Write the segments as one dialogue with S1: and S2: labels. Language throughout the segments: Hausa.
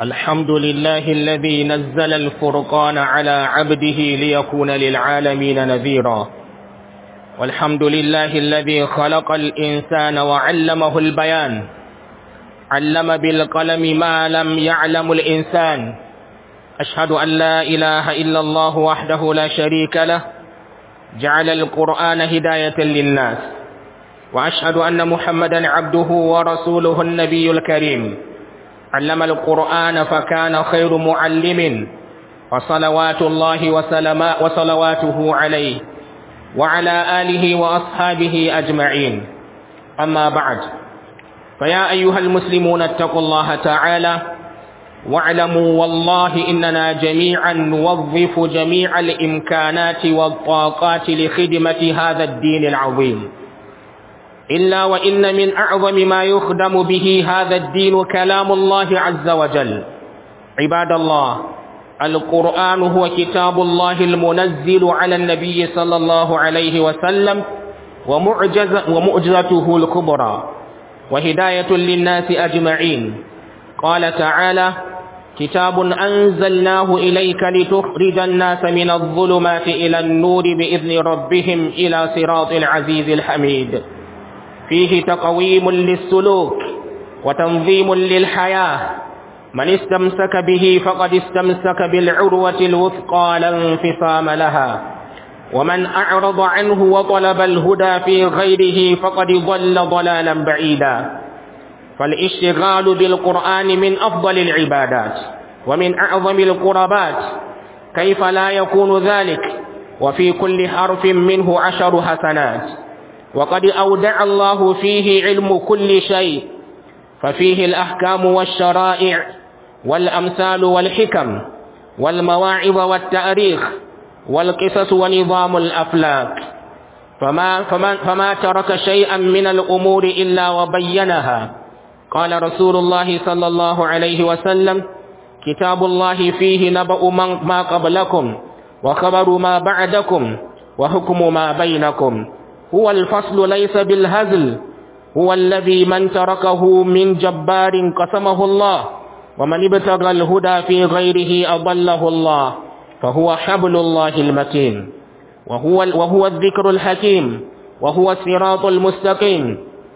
S1: الحمد لله الذي نزل الفرقان على عبده ليكون للعالمين نذيرا والحمد لله الذي خلق الإنسان وعلمه البيان علم بالقلم ما لم يعلم الإنسان أشهد أن لا إله إلا الله وحده لا شريك له جعل القرآن هداية للناس وأشهد أن محمدا عبده ورسوله النبي الكريم علم القرآن فكان خير معلم وصلوات الله وسلما وصلواته عليه وعلى آله وأصحابه أجمعين أما بعد فيا أيها المسلمون اتقوا الله تعالى واعلموا والله إننا جميعا نوظف جميع الإمكانات والطاقات لخدمة هذا الدين العظيم إلا وإن من أعظم ما يخدم به هذا الدين كلام الله عز وجل عباد الله القرآن هو كتاب الله المنزل على النبي صلى الله عليه وسلم ومعجز ومعجزته الكبرى وهداية للناس أجمعين قال تعالى كتاب أنزلناه إليك لتخرج الناس من الظلمات إلى النور بإذن ربهم إلى صراط العزيز الحميد فيه تقويم للسلوك وتنظيم للحياة من استمسك به فقد استمسك بالعروة الوثقى لا انفصام لها ومن أعرض عنه وطلب الهدى في غيره فقد ضل ضلالا بعيدا فالاشتغال بالقرآن من أفضل العبادات ومن أعظم القربات كيف لا يكون ذلك وفي كل حرف منه عشر حسنات وقد أودع الله فيه علم كل شيء ففيه الأحكام والشرائع والأمثال والحكم والمواعظ والتاريخ والقصص ونظام الأفلاك فما, فما, فما ترك شيئا من الأمور إلا وبينها قال رسول الله صلى الله عليه وسلم كتاب الله فيه نبأ ما قبلكم وخبر ما بعدكم وحكم ما بينكم هو الفصل ليس بالهزل هو الذي من تركه من جبار قسمه الله ومن ابتغى الهدى في غيره أضله الله فهو حبل الله المتين وهو, وهو الذكر الحكيم وهو الصراط المستقيم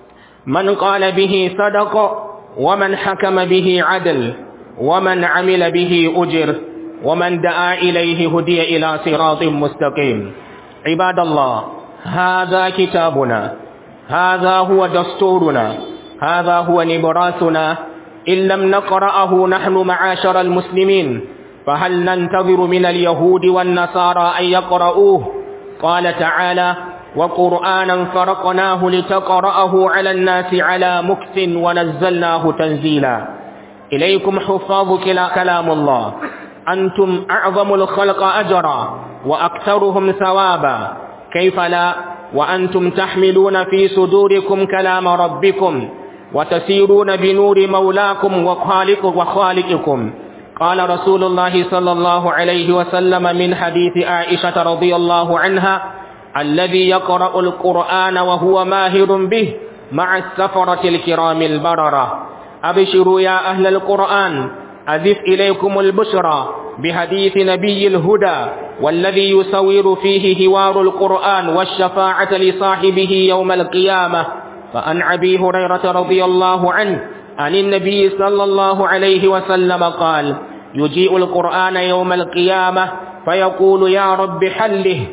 S1: من قال به صدق ومن حكم به عدل ومن عمل به أجر ومن دعا إليه هدي إلى صراط مستقيم عباد الله هذا كتابنا هذا هو دستورنا هذا هو نبراسنا إن لم نقرأه نحن معاشر المسلمين فهل ننتظر من اليهود والنصارى أن يقرؤوه قال تعالى وقرآنا فرقناه لتقرأه على الناس على مكث ونزلناه تنزيلا إليكم حفاظ كلام الله أنتم أعظم الخلق أجرا وأكثرهم ثوابا كيف لا وأنتم تحملون في صدوركم كلام ربكم وتسيرون بنور مولاكم وخالق وخالقكم قال رسول الله صلى الله عليه وسلم من حديث عائشة رضي الله عنها الذي يقرأ القرآن وهو ماهر به مع السفرة الكرام البررة أبشروا يا أهل القرآن أذف إليكم البشرى بحديث نبي الهدى والذي يصور فيه هوار القرآن والشفاعة لصاحبه يوم القيامة فأن أبي هريرة رضي الله عنه عن النبي صلى الله عليه وسلم قال يجيء القرآن يوم القيامة فيقول يا رب حله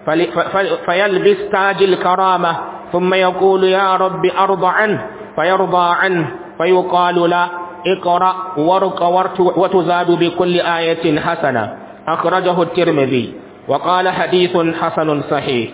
S1: فيلبس تاج الكرامة ثم يقول يا رب أرض عنه فيرضى عنه فيقال له اقرأ وارق وتزاد بكل آية حسنة أخرجه الترمذي وقال حديث حسن صحيح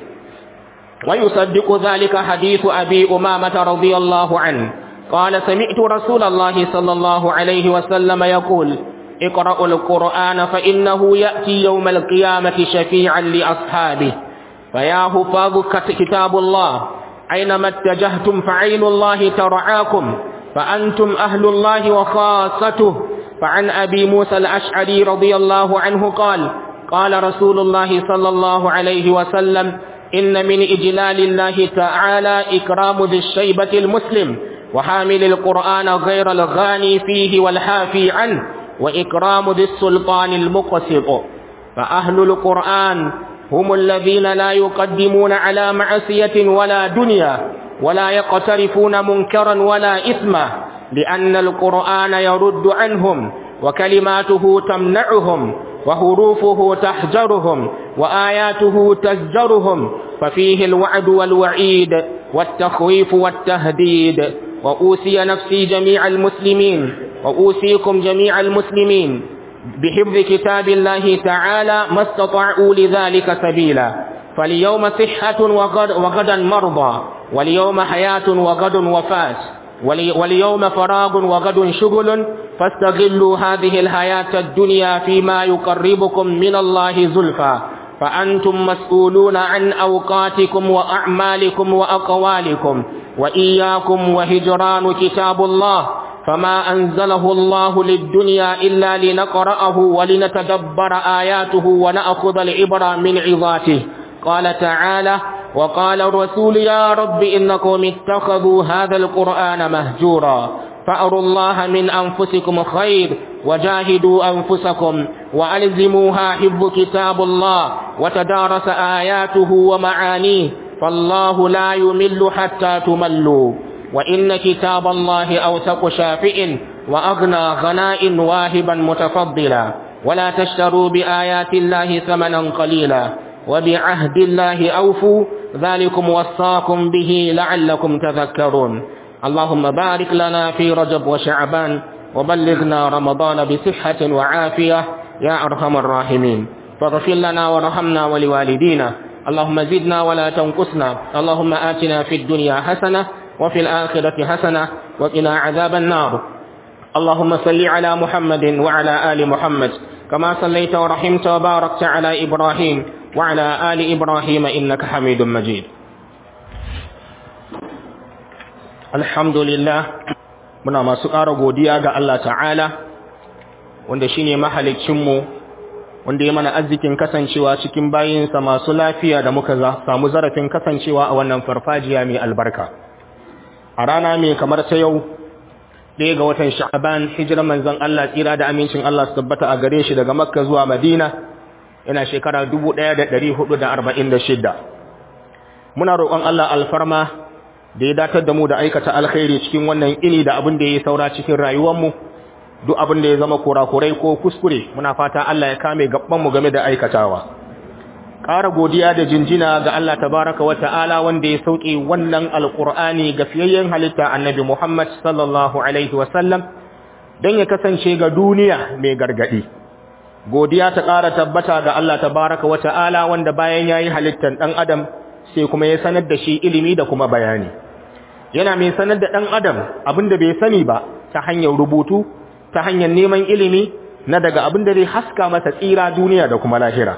S1: ويصدق ذلك حديث أبي أمامة رضي الله عنه قال سمعت رسول الله صلى الله عليه وسلم يقول اقرأوا القرآن فإنه يأتي يوم القيامة شفيعا لأصحابه فيا حفاظ كتاب الله أينما اتجهتم فعين الله ترعاكم فأنتم أهل الله وخاصته فعن أبي موسى الأشعري رضي الله عنه قال قال رسول الله صلى الله عليه وسلم إن من إجلال الله تعالى إكرام ذي الشيبة المسلم وحامل القرآن غير الغاني فيه والحافي عنه وإكرام ذي السلطان المقسط فأهل القرآن هم الذين لا يقدمون على معصية ولا دنيا ولا يقترفون منكرا ولا إثما لأن القرآن يرد عنهم وكلماته تمنعهم وحروفه تحجرهم وآياته تزجرهم ففيه الوعد والوعيد والتخويف والتهديد وأوصي نفسي جميع المسلمين وأوصيكم جميع المسلمين بحفظ كتاب الله تعالى ما استطاعوا لذلك سبيلا فاليوم صحة وغد وغدا مرضى واليوم حياة وغد وفاة واليوم فراغ وغد شغل فاستغلوا هذه الحياة الدنيا فيما يقربكم من الله زلفى فأنتم مسؤولون عن أوقاتكم وأعمالكم وأقوالكم وإياكم وهجران كتاب الله فما أنزله الله للدنيا إلا لنقرأه ولنتدبر آياته ونأخذ العبرة من عظاته قال تعالى وقال الرسول يا رب إنكم اتخذوا هذا القرآن مهجورا فأروا الله من أنفسكم خير وجاهدوا أنفسكم وألزموها حفظ كتاب الله وتدارس آياته ومعانيه فالله لا يمل حتى تملوا وإن كتاب الله أوثق شافئ وأغنى غناء واهبا متفضلا ولا تشتروا بآيات الله ثمنا قليلا وبعهد الله أوفوا ذلكم وصاكم به لعلكم تذكرون اللهم بارك لنا في رجب وشعبان وبلغنا رمضان بصحة وعافية يا أرحم الراحمين فاغفر لنا وارحمنا ولوالدينا اللهم زدنا ولا تنقصنا اللهم آتنا في الدنيا حسنة وفي الآخرة حسنة وقنا عذاب النار اللهم صل على محمد وعلى آل محمد كما صليت ورحمت وباركت على إبراهيم وعلى آل إبراهيم إنك حميد مجيد الحمد لله muna masu ƙara godiya ga Allah ta'ala wanda shine mahalicinmu wanda ya mana arzikin kasancewa cikin bayinsa masu lafiya da muka samu zarafin kasancewa a wannan farfajiya mai albarka a rana mai kamar ta yau ɗaya ga watan sha'aban hijirar manzon Allah tsira da amincin Allah su tabbata a gare shi daga makka zuwa madina yana shekara 1446 muna roƙon Allah alfarma da ya datar da mu da aikata alkhairi cikin wannan ini da abin da ya saura cikin rayuwarmu duk abin da ya zama kurakurai ko kuskure muna fata Allah ya kame mu game da aikatawa ƙara godiya da jinjina ga Allah tabaraka wa ta'ala wanda ya sauke wannan alƙur'ani ga fiyayyen halitta annabi Muhammad sallallahu alaihi wasallam don ya kasance ga duniya mai gargaɗi godiya ta ƙara tabbata ga Allah tabaraka wa ta'ala wanda bayan ya yi halittar ɗan adam sai kuma ya sanar da shi ilimi da kuma bayani yana mai sanar da ɗan adam abin da bai sani ba ta hanyar rubutu ta hanyar neman ilimi na daga abin da zai haska masa tsira duniya da kuma lahira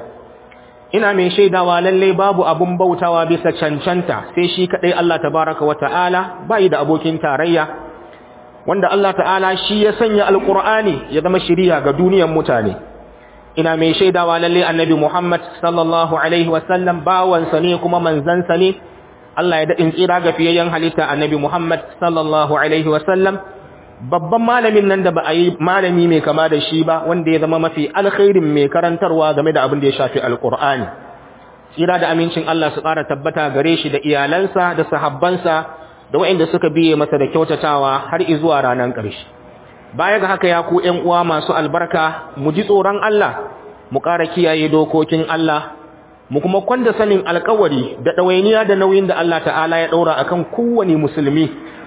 S1: ina mai shaidawa lalle babu abun bautawa bisa cancanta sai shi kadai Allah tabaraka wa ta'ala bai da abokin tarayya wanda Allah ta'ala shi ya sanya alqur'ani ya zama shiriya ga duniyar mutane ina mai shaidawa lalle annabi Muhammad sallallahu alaihi wasallam bawansa ne kuma manzansa ne Allah ya daɗin tsira ga fiyayyen halitta annabi Muhammad sallallahu alaihi wasallam babban malamin nan da ba a yi malami mai kama da shi ba wanda ya zama mafi alkhairin mai karantarwa game da abin da ya shafi alkur'ani tsira da amincin Allah su ƙara tabbata gare shi da iyalansa da sahabbansa da waɗanda suka biye masa da kyautatawa har izuwa ranar ƙarshe baya ga haka ya ku ƴan uwa masu albarka mu ji tsoron Allah mu ƙara kiyaye dokokin Allah mu kuma kwanda sanin alƙawari da ɗawainiya da nauyin da Allah ta'ala ya ɗaura akan kowane musulmi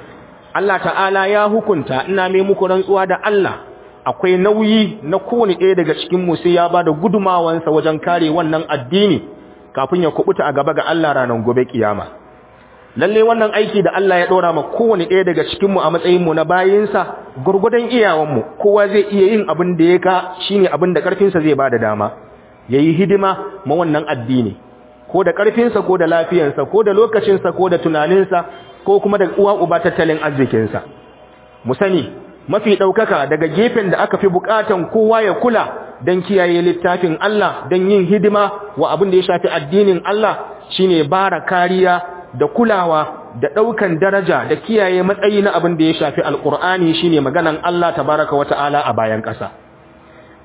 S1: Allah ta'ala ya hukunta ina mai muku rantsuwa da Allah akwai nauyi na kowane ɗaya daga cikin mu sai ya bada gudumawansa wajen kare wannan addini kafin ya kubuta a gaba ga Allah ranar gobe kiyama lalle wannan aiki da Allah ya ɗora ma kowane ɗaya daga cikin mu a matsayin mu na bayinsa gurgudan iyawan mu kowa zai iya yin abin da ya ka shine abin da karfinsa zai bada dama yayi hidima ma wannan addini ko da karfinsa ko da lafiyarsa ko da lokacinsa ko da tunaninsa ko kuma da uwa uba tattalin arzikinsa mu sani mafi ɗaukaka daga gefen da aka fi buƙatan kowa ya kula don kiyaye littafin Allah don yin hidima wa abin da ya shafi addinin Allah shine bara kariya da kulawa da ɗaukan daraja da kiyaye matsayi na abin da ya shafi alƙur'ani shine maganan Allah tabaraka wa ta'ala a bayan ƙasa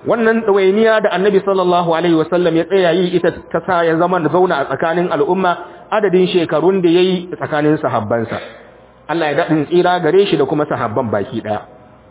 S1: wannan ɗawainiya da annabi sallallahu alaihi wasallam ya tsaya yi ita ta sa ya zama da zauna a tsakanin al'umma adadin shekarun da ya yi tsakanin sahabbansa Allah ya daɗin tsira gare shi da kuma sahabban baki ɗaya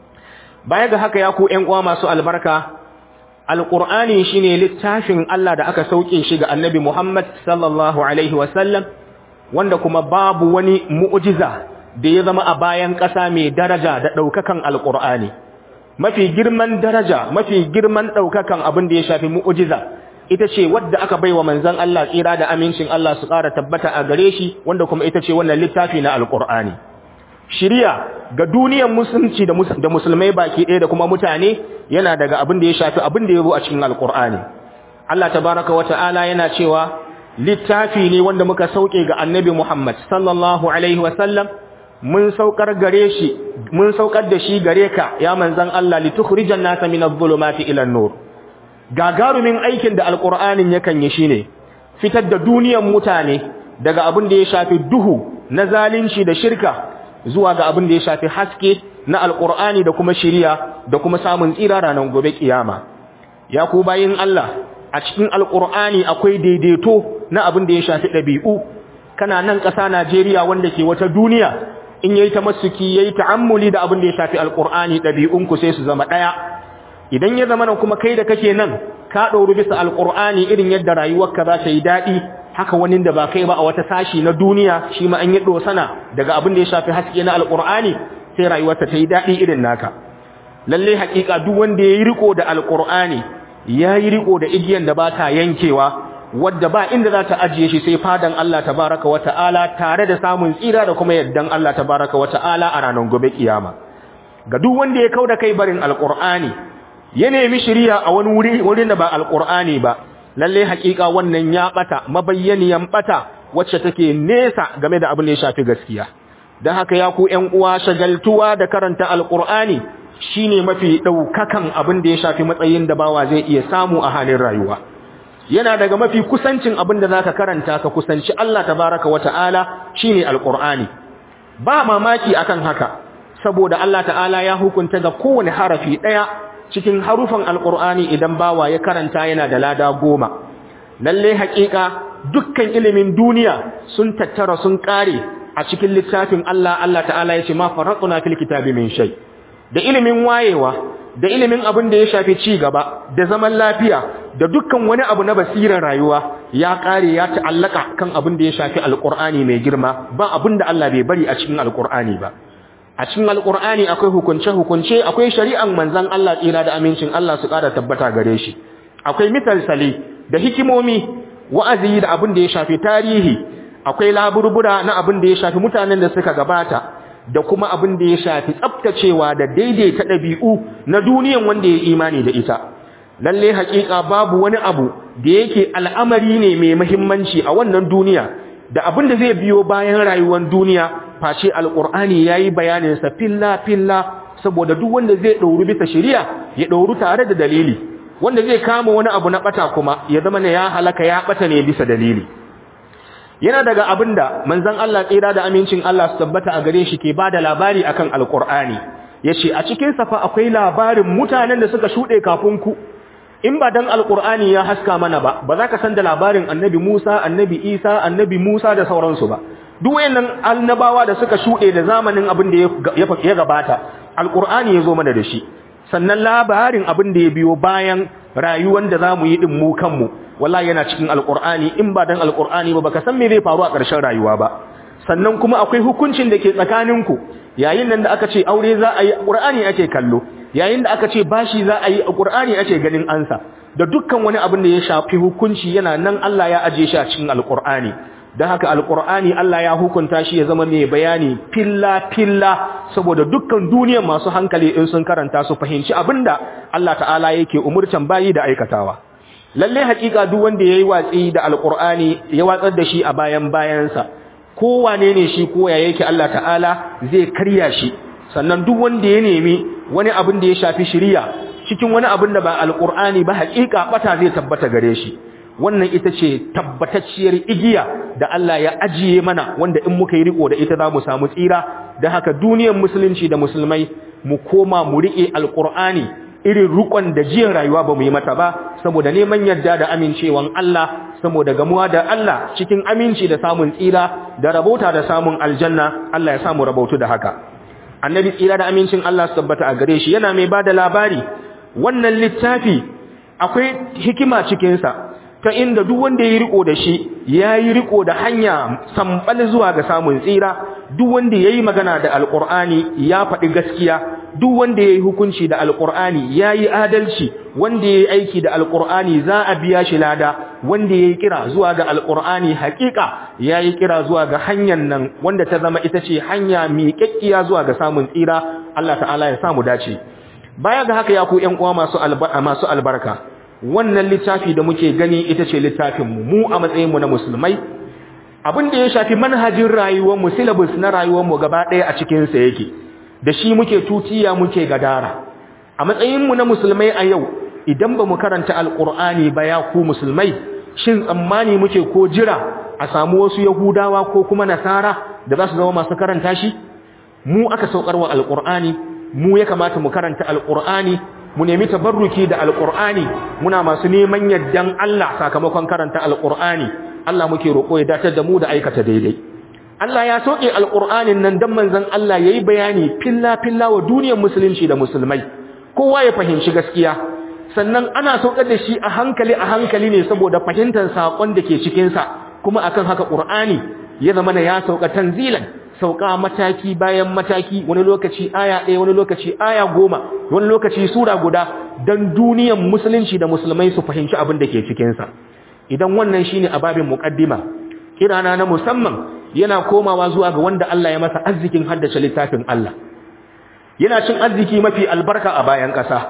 S1: baya ga haka ya ku ‘yan uwa masu albarka alƙur'ani shi ne littafin Allah da aka sauke shi ga annabi Muhammad sallallahu alaihi wasallam wanda kuma babu wani mu'ujiza da ya zama a bayan ƙasa mai daraja da ɗaukakan alƙur'ani mafi girman daraja mafi girman ɗaukakan abin da ya shafi mu'ujiza ita ce wadda aka bai wa manzan Allah tsira da amincin Allah su ƙara tabbata a gare shi wanda kuma ita ce wannan littafi na alƙur'ani shirya ga duniyar musulunci da musulmai baki ɗaya da kuma mutane yana daga abin da ya shafi abin da ya zo a cikin alƙur'ani Allah tabaraka wa ta'ala yana cewa littafi ne wanda muka sauke ga annabi Muhammad sallallahu alaihi wa sallam mun saukar gare shi mun saukar da shi gare ka ya manzan Allah litukhrijan nasa min adh-dhulumati ila an-nur gagarumin aikin da alqur'anin yakan yi shine fitar da duniyar mutane daga abin da ya shafi duhu na zalunci da shirka zuwa ga abin da ya shafi haske na alqur'ani da kuma shiriya da kuma samun tsira ranar gobe kiyama ya ku bayin Allah a cikin alqur'ani akwai daidaito na abin da ya shafi dabi'u kana nan ƙasa Najeriya wanda ke wata duniya in yayi tamassuki yayi ta'ammuli da abin da ya shafi alqur'ani dabi'unku sai su zama daya idan ya zama kuma kai da kake nan ka dauru bisa alqur'ani irin yadda rayuwarka za ta yi dadi haka wani da ba kai ba a wata sashi na duniya shi ma an yi dosana daga abin da ya shafi haske na alqur'ani sai rayuwarsa ta yi dadi irin naka lalle hakika duk wanda yayi riko da alqur'ani yayi riko da igiyan da ba ta yankewa wadda ba inda za ta ajiye shi sai fadan Allah tabaraka wa ta'ala tare da samun tsira da kuma yaddan Allah tabaraka wa ta'ala a ranar gobe kiyama ga duk wanda ya kauda kai barin alqur'ani ya nemi shiriya a wani wuri wurin da ba alqur'ani ba lalle hakika wannan ya bata mabayyaniyan bata wacce take nesa game da abin da ya shafi gaskiya dan haka ya ku ƴan uwa shagaltuwa da karanta alqur'ani shine mafi daukakan abin da ya shafi matsayin da bawa zai iya samu a halin rayuwa yana daga mafi kusancin abin da zaka karanta ka kusanci Allah tabaraka wata'ala shine alqur'ani ba mamaki akan haka saboda Allah ta'ala ya hukunta ga kowane harafi daya cikin harufan alqur'ani idan bawa ya karanta yana da lada goma lalle haƙiƙa dukkan ilimin duniya sun tattara sun kare a cikin littafin Allah Allah ta'ala ya ce ma farquna fil kitabi min shay da ilimin wayewa da ilimin abin da ya shafi ci gaba da zaman lafiya da dukkan wani abu na basirar rayuwa ya kare ya ta'allaka kan abin da ya shafi alqur'ani mai girma ba abin da Allah bai bari a cikin alqur'ani ba a cikin alqur'ani akwai hukunce hukunce akwai shari'an manzon Allah tsira da amincin Allah su kara tabbata gare shi akwai misalsali da hikimomi wa'azi da abin da ya shafi tarihi akwai laburbura na abin da ya shafi mutanen da suka gabata da kuma abin da ya shafi tsaftacewa da daidaita ɗabi'u na duniyan wanda ya imani da ita lalle haƙiƙa babu wani abu da yake al'amari ne mai muhimmanci a wannan duniya da abin da zai biyo bayan rayuwar duniya face alƙur'ani yayi bayanin sa filla filla saboda duk wanda zai ɗauri bisa shari'a ya ɗauri tare da dalili wanda zai kama wani abu na ɓata kuma ya zama ne ya halaka ya ɓata ne bisa dalili yana daga abinda manzon Allah tsira da amincin Allah su tabbata a gare shi ke bada labari akan alqur'ani yace a cikin safa akwai labarin mutanen da suka shude kafin ku in ba dan alqur'ani ya haska mana ba ba za ka san da labarin annabi Musa annabi Isa annabi Musa da sauransu ba duk wayannan annabawa da suka shude da zamanin abin da ya gabata alqur'ani ya zo mana da shi sannan labarin abin da ya biyo bayan rayuwar da zamu yi din mu kanmu wallahi yana cikin alqur'ani in ba dan alqur'ani ba baka san me zai faru a ƙarshen rayuwa ba sannan kuma akwai hukuncin da ke tsakaninku yayin nan da aka ce aure za a yi qur'ani ake kallo yayin da aka ce bashi za a yi qur'ani ake ganin ansa da dukkan wani abin da ya shafi hukunci yana nan Allah ya aje shi a cikin alqur'ani dan haka alqur'ani Allah ya hukunta shi ya zama mai bayani filla filla saboda dukkan duniyar masu hankali in sun karanta su fahimci abinda Allah ta'ala yake umurtan bayi da aikatawa lalle hakika duk wanda yayi watsi da alqur'ani ya watsar da shi a bayan bayansa ko wane ne shi ko ya yake Allah ta'ala zai karya shi sannan duk wanda ya nemi wani abin da ya shafi shari'a cikin wani abin da ba alqur'ani ba hakika bata zai tabbata gare shi wannan ita ce tabbatacciyar igiya da Allah ya ajiye mana wanda in muka yi riko da ita za mu samu tsira da haka duniyar musulunci da musulmai mu koma mu rike alqur'ani irin rukon da jiyan rayuwa ba mu yi mata ba saboda neman yadda da amincewan Allah saboda gamuwa da Allah cikin aminci da samun tsira da rabota da samun aljanna Allah ya samu rabautu da haka annabi tsira da amincin Allah su tabbata a gare shi yana mai bada labari wannan littafi akwai hikima cikinsa ta inda duk wanda ya yi riko da shi ya yi riko da hanya sambal zuwa ga samun tsira duk wanda ya yi magana da alƙur'ani ya faɗi gaskiya duk wanda ya yi hukunci da alƙur'ani ya yi adalci wanda ya yi aiki da alƙur'ani za a biya shi lada wanda ya yi kira zuwa ga alƙur'ani haƙiƙa ya yi kira zuwa ga hanyar nan wanda ta zama ita ce hanya miƙaƙƙiya zuwa ga samun tsira Allah ta'ala ya samu dace baya ga haka ya ku ƴan uwa masu albarka wannan littafi da muke gani ita ce littafinmu mu a matsayinmu na musulmai abin da ya shafi manhajin rayuwarmu syllabus na rayuwarmu gaba ɗaya a cikinsa yake da shi muke tutiya muke gadara a matsayinmu na musulmai a yau idan ba mu karanta alƙur'ani ba ya ku musulmai shin tsammani muke ko jira a samu wasu yahudawa ko kuma nasara da za su zama masu karanta shi mu aka saukarwa alƙur'ani mu ya kamata mu karanta alƙur'ani mu nemi tabarruki da alqur'ani muna masu neman yaddan Allah sakamakon karanta alqur'ani Allah muke roƙo ya datar da mu da aikata daidai Allah ya soke alqur'anin nan dan manzon Allah yayi bayani filla filla wa duniyar musulunci da musulmai kowa ya fahimci gaskiya sannan ana saukar da shi a hankali a hankali ne saboda fahimtar sakon da ke cikin sa kuma akan haka qur'ani ya zama ya sauka tanzilan sauka mataki bayan mataki wani lokaci aya ɗaya wani lokaci aya goma wani lokaci sura guda don duniyan musulunci da musulmai su fahimci abin da ke cikinsa idan wannan shine ababin muqaddima kirana na musamman yana komawa zuwa ga wanda Allah ya masa arzikin haddace littafin Allah yana cin arziki mafi albarka a bayan ƙasa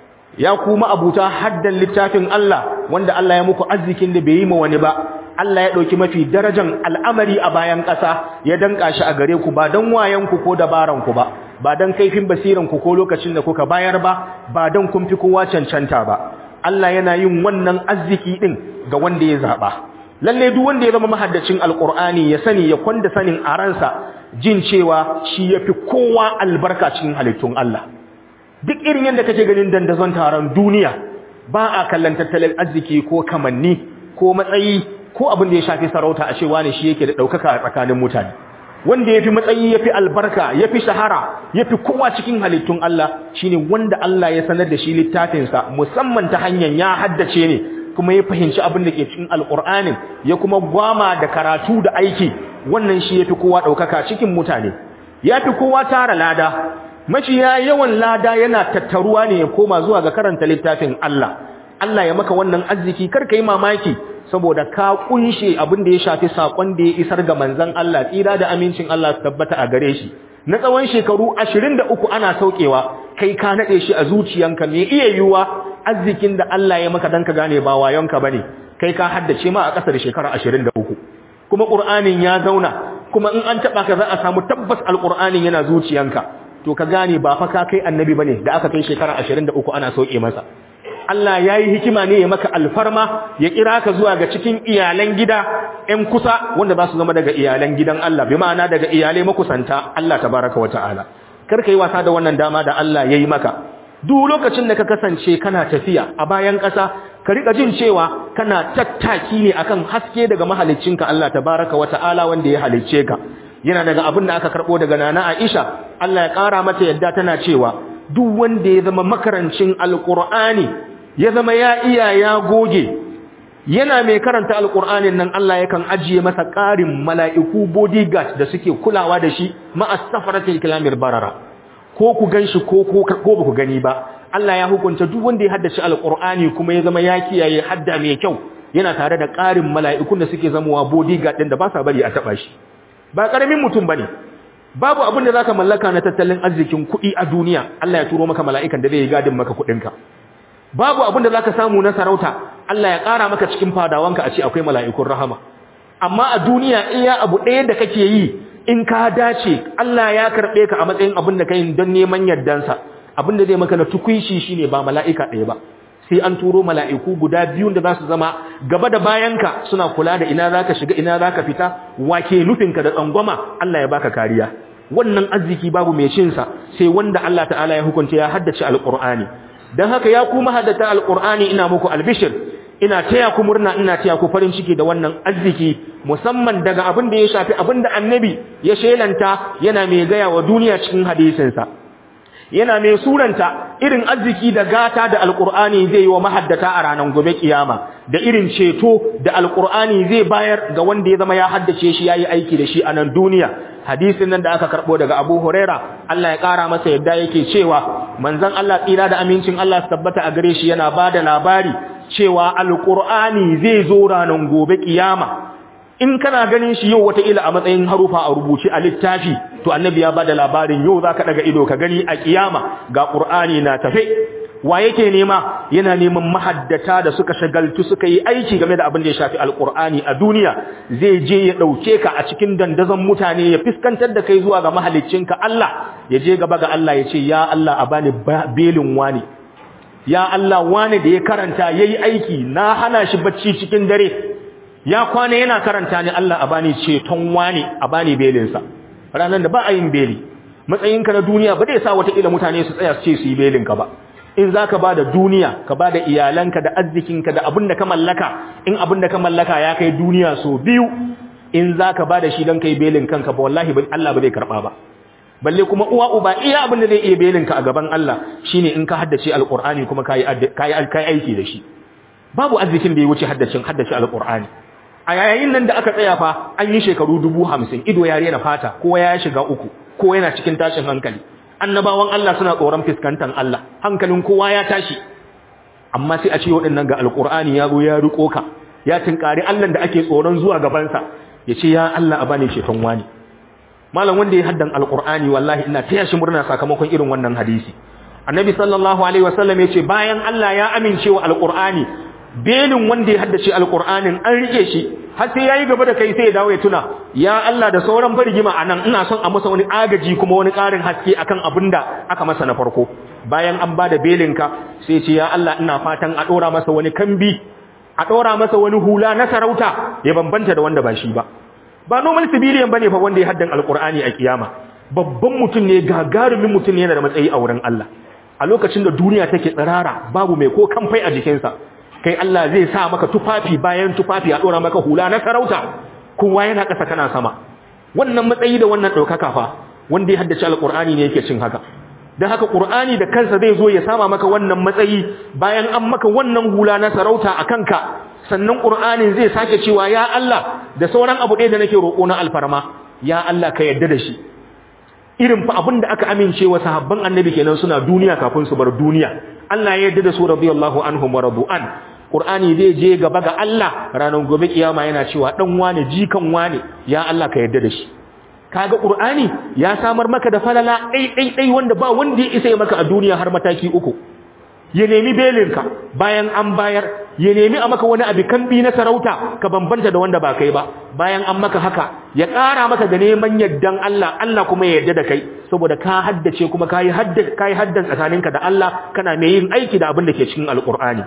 S1: ya kuma abuta haddan littafin Allah wanda Allah ya muku arzikin da bai yi ma wani ba Allah ya ɗauki mafi darajan al'amari a bayan ƙasa ya danƙa shi a gare ku ba don wayanku ko dabaranku ba ba don kaifin basiranku ko lokacin da kuka bayar ba ba don kun fi kowa cancanta ba Allah yana yin wannan arziki ɗin ga wanda ya zaɓa lalle duk wanda ya zama mahaddacin alƙur'ani ya sani ya kwanda sanin a ransa jin cewa shi ya fi kowa albarka cikin halittun Allah duk irin yadda kake ganin dandazon taron duniya ba a kallon tattalin arziki ko kamanni ko matsayi ko abin da ya shafi sarauta a cewa ne shi yake da ɗaukaka a tsakanin mutane wanda ya fi matsayi ya fi albarka ya fi shahara ya fi kowa cikin halittun Allah shi ne wanda Allah ya sanar da shi littafinsa musamman ta hanyar ya haddace ne kuma ya fahimci abin da ke cikin alƙur'anin ya kuma gwama da karatu da aiki wannan shi ya fi kowa ɗaukaka cikin mutane ya fi kowa tara lada maciya yawan lada yana tattaruwa ne ya koma zuwa ga karanta littafin Allah Allah ya maka wannan arziki kar ka yi mamaki saboda ka kunshe abin da ya shafi sakon da ya isar ga manzon Allah tsira da amincin Allah su tabbata a gare shi na tsawon shekaru 23 ana saukewa kai ka nade shi a zuciyanka me iya yiwuwa arzikin da Allah ya maka dan ka gane ba wayonka bane kai ka haddace ma a ƙasa da shekara 23 kuma Qur'anin ya zauna kuma in an taba ka za a samu tabbas alqur'anin yana zuciyanka to ka gane ba fa ka kai annabi bane da aka kai shekara 23 ana sauke masa Allah ya yi hikima ne ya maka alfarma ya kira ka zuwa ga cikin iyalan gida ‘yan kusa wanda za su zama daga iyalan gidan Allah bi ma'ana daga iyalai makusanta Allah ta baraka wa ta'ala kar ka yi wasa da wannan dama da Allah ya yi maka duk lokacin da ka kasance kana tafiya a bayan ƙasa ka riƙa jin cewa kana tattaki ne akan haske daga mahaliccinka Allah ta baraka wa ta'ala wanda ya halicce ka yana daga abin da aka karɓo daga nana Aisha Allah ya ƙara mata yadda tana cewa duk wanda ya zama makarancin alƙur'ani ya zama ya iya ya goge yana mai karanta alkur'anin nan Allah yakan ajiye masa ƙarin mala'iku bodyguard da suke kulawa da shi ma'as safaratil kilamir barara ko ku ganshi ko ko ba ku gani ba Allah ya hukunta duk wanda ya haddace alkur'ani kuma ya zama ya kiyaye hadda mai kyau yana tare da ƙarin mala'ikun da suke zamowa bodyguard din da ba sa bari a taba shi ba karamin mutum bane babu abin da zaka mallaka na tattalin arzikin kuɗi a duniya Allah ya turo maka mala'ikan da zai yi gadin maka kuɗinka babu abin da za ka samu na sarauta Allah ya ƙara maka cikin fadawanka a ce akwai mala'ikun rahama amma a duniya iya abu ɗaya da kake yi in ka dace Allah ya karɓe ka a matsayin abin da ka yi don neman yardansa abin da zai maka na tukunshi shi ne ba mala'ika ɗaya ba sai an turo mala'iku guda biyun da za su zama gaba da bayanka suna kula da ina za ka shiga ina za ka fita wake nufinka da tsangwama Allah ya baka kariya wannan arziki babu mai cinsa sai wanda Allah ta'ala ya hukunta ya haddace alƙur'ani dan haka ya ku mahaddata alqur'ani ina muku albishir ina taya ku murna ina taya ku farin ciki da wannan arziki musamman daga abin da ya shafi abin da annabi ya shelanta yana mai gaya wa duniya cikin hadisinsa yana mai suranta irin arziki da gata da alkur'ani zai yi wa mahaddata a ranar gobe kiyama da irin ceto da alkur'ani zai bayar ga wanda ya zama ya haddace shi yayi aiki da shi a nan duniya hadisin nan da aka karbo daga Abu Huraira Allah ya kara masa yadda yake cewa manzon Allah tsira da amincin Allah su tabbata a gare shi yana bada labari cewa alkur'ani zai zo ranar gobe kiyama in kana ganin shi yau wataƙila a matsayin harufa a rubuce a littafi to annabi ya bada labarin yau za ka daga ido ka gani a kiyama ga ƙur'ani na tafe wa yake nema yana neman mahaddata da suka shagaltu suka yi aiki game da abin da ya shafi alƙur'ani a duniya zai je ya ɗauke ka a cikin dandazon mutane ya fuskantar da kai zuwa ga mahaliccinka Allah ya je gaba ga Allah ya ce ya Allah a bani belin wani ya Allah wani da ya karanta yayi aiki na hana shi bacci cikin dare ya kwana yana karanta ni Allah a bani ceton wani a bani belinsa ranar da ba a yin beli matsayinka na duniya ba zai sa wata ila mutane su tsaya su ce su yi belinka ba in za ka ba da duniya ka ba da iyalanka da arzikinka da abin da ka mallaka in abin da ka mallaka ya kai duniya so biyu in za ka ba da shi don kai belin kanka ba wallahi Allah ba zai karɓa ba balle kuma uwa uba iya abin da zai iya belinka a gaban Allah shine in ka haddace alqur'ani kuma kai kai aiki da shi babu arzikin da ya wuce haddacin haddace alqur'ani a yayin nan da aka tsaya fa an yi shekaru dubu hamsin ido ya rena fata kowa ya shiga uku kowa yana cikin tashin hankali annabawan Allah suna tsoron fiskantan Allah hankalin kowa ya tashi amma sai a ce waɗannan ga alƙur'ani ya zo ya riko ka ya tinkari Allah da ake tsoron zuwa gabansa ya ce ya Allah a bani shefan wani malam wanda ya haddan alƙur'ani wallahi ina taya shi murna sakamakon irin wannan hadisi annabi sallallahu alaihi wasallam ya ce bayan Allah ya amince wa alƙur'ani belin wanda ya haddace alƙur'anin an rike shi har sai yayi gaba da kai sai ya dawo ya tuna ya Allah da sauran fargima anan ina son a masa wani agaji kuma wani ƙarin haske akan abinda aka masa na farko bayan an bada belinka sai ce ya Allah ina fatan a dora masa wani kambi a dora masa wani hula na sarauta ya bambanta da wanda ba shi ba ba normal civilian bane fa wanda ya haddan alqur'ani a kiyama babban mutum ne gagarumin mutum ne yana da matsayi a wurin Allah a lokacin da duniya take tsirara babu mai ko kamfai a jikinsa kai Allah zai sa maka tufafi bayan tufafi a dora maka hula na sarauta kowa yana ƙasa kana sama wannan matsayi da wannan ɗaukaka fa wanda ya haddace alƙur'ani ne yake cin haka don haka ƙur'ani da kansa zai zo ya sama maka wannan matsayi bayan an maka wannan hula na sarauta a kanka sannan ƙur'anin zai sake cewa ya Allah da sauran abu ɗaya da nake roƙo na alfarma ya Allah ka yarda da shi irin fa abin da aka amince wa sahabban annabi kenan suna duniya kafin su bar duniya Allah ya yarda da su radiyallahu anhum wa radu'an Qur'ani zai je gaba ga Allah ranar gobe kiyama yana cewa dan wane jikan wane ya Allah ka yarda da shi kaga Qur'ani ya samar maka da falala dai dai dai wanda ba wanda ya isa ya maka a duniya har mataki uku ya nemi belinka bayan an bayar ya nemi a maka wani abu kambi na sarauta ka bambanta da wanda ba kai ba bayan an maka haka ya ƙara maka da neman yaddan Allah Allah kuma ya yarda da kai saboda ka haddace kuma kai haddace kai haddan tsakaninka da Allah kana mai yin aiki da abin da ke cikin alqur'ani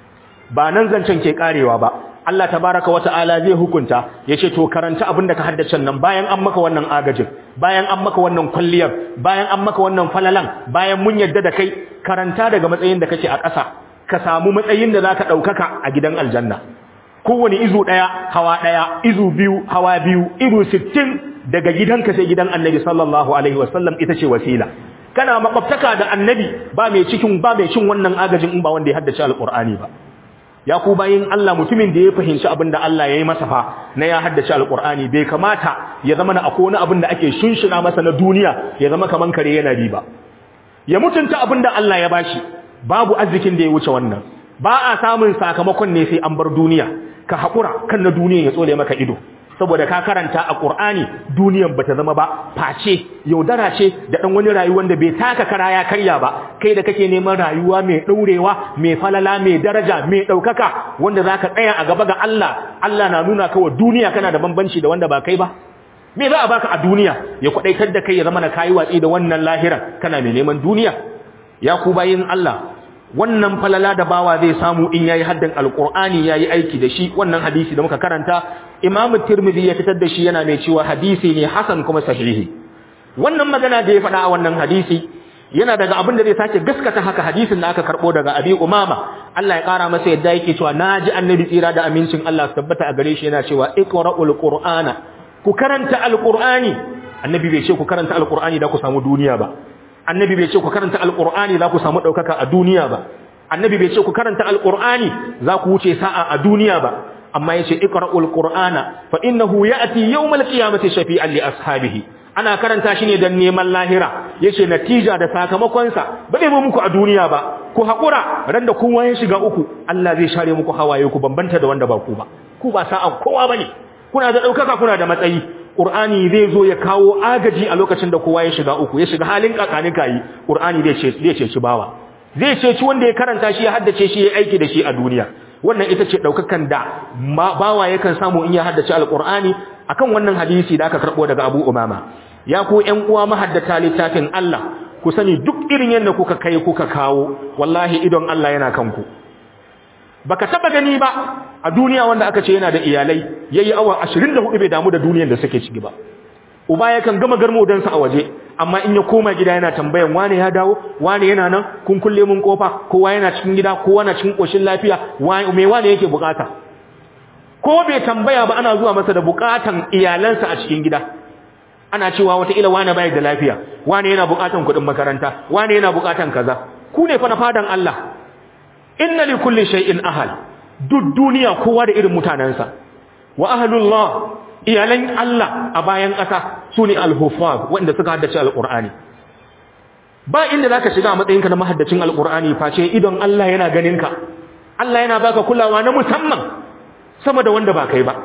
S1: ba nan zancen ke karewa ba Allah tabaraka wata'ala zai hukunta yace to karanta abin da ka haddace nan bayan an maka wannan agajin bayan an maka wannan kulliyar bayan an maka wannan falalan bayan mun yadda da kai karanta daga matsayin da kake a ƙasa ka samu matsayin da zaka daukaka a gidan aljanna kowane izu daya hawa daya izu biyu hawa biyu izu 60 daga gidanka sai gidan annabi sallallahu alaihi wasallam ita ce wasila kana makwabtaka da annabi ba mai cikin ba mai cin wannan agajin in ba wanda ya haddace alqur'ani ba ya ku bayin Allah mutumin da ya fahimci abin da Allah ya yi masa fa na ya haddace alqur'ani bai kamata ya zama na akwai wani abin da ake shunshuna masa na duniya ya zama kaman kare yana riba ya mutunta abin da Allah ya bashi babu arzikin da ya wuce wannan ba a samun sakamakon ne sai an bar duniya ka haƙura kan na duniya ya tsole maka ido saboda ka karanta a Qur'ani duniyan bata zama ba face yaudara ce da dan wani rayuwar da bai taka kara ya karya ba kai da kake neman rayuwa mai daurewa mai falala mai daraja mai daukaka wanda zaka tsaya a gaba ga Allah Allah na nuna ka wa duniya kana da bambanci da wanda ba kai ba me za a baka a duniya ya kwadaitar da kai ya zama na kai watsi da wannan lahira kana mai neman duniya ya ku bayin Allah wannan falala da bawa zai samu in yayi haddan alqur'ani yayi aiki da shi wannan hadisi da muka karanta imamu tirmidhi ya fitar da shi yana mai cewa hadisi ne hasan kuma sahihi wannan magana da ya faɗa a wannan hadisi yana daga abin da zai sake gaskata haka hadisin da aka karbo daga Abi Umama Allah ya kara masa yadda yake cewa naji annabi tsira da amincin Allah su tabbata a gare shi yana cewa iqra'ul qur'ana ku karanta alqur'ani annabi bai ce ku karanta alqur'ani da ku samu duniya ba annabi bai ce ku karanta alqur'ani za ku samu daukaka a duniya ba annabi bai ce ku karanta alqur'ani za ku wuce sa'a a duniya ba amma yace iqra'ul qur'ana fa innahu ya'ti yawmal qiyamati shafi'an li ashabihi ana karanta shi ne dan neman lahira yace natija da sakamakon sa ba zai muku a duniya ba ku hakura ran da kowa ya shiga uku Allah zai share muku hawaye ku bambanta da wanda ba ku ba ku ba sa'a kowa bane kuna da daukaka kuna da matsayi Qur'ani zai zo ya kawo agaji a lokacin da kowa ya shiga uku ya shiga halin kakanin kai Qur'ani zai ce zai ce shi bawa zai ce ci wanda ya karanta shi ya haddace shi ya aiki da shi a duniya wannan ita ce daukakan da bawa yakan samu in ya haddace alqur'ani akan wannan hadisi da aka karbo daga Abu Umama ya ku ƴan uwa mahaddata littafin Allah ku sani duk irin yanda kuka kai kuka kawo wallahi idon Allah yana kanku baka taba gani ba a duniya wanda aka ce yana da iyalai yayi awa 24 bai damu da duniyar da suke ciki ba uba yakan gama garmo sa a waje amma in ya koma gida yana tambayan wane ya dawo wane yana nan kun kulle mun kofa kowa yana cikin gida kowa na cikin koshin lafiya me wane yake bukata ko bai tambaya ba ana zuwa masa da bukatan iyalansa a cikin gida ana cewa wata ila wane bai da lafiya wane yana bukatan kuɗin makaranta wane yana bukatan kaza ku ne fa na fadan Allah inna li kulli shay'in ahal duk duniya kowa da irin mutanansa wa ahlullah iyalan Allah a bayan ƙasa su ne alhufaz wanda suka haddace alƙur'ani ba inda za ka shiga a matsayinka na mahaddacin alƙur'ani face idon Allah yana ganinka Allah yana baka kulawa na musamman sama da wanda ba kai ba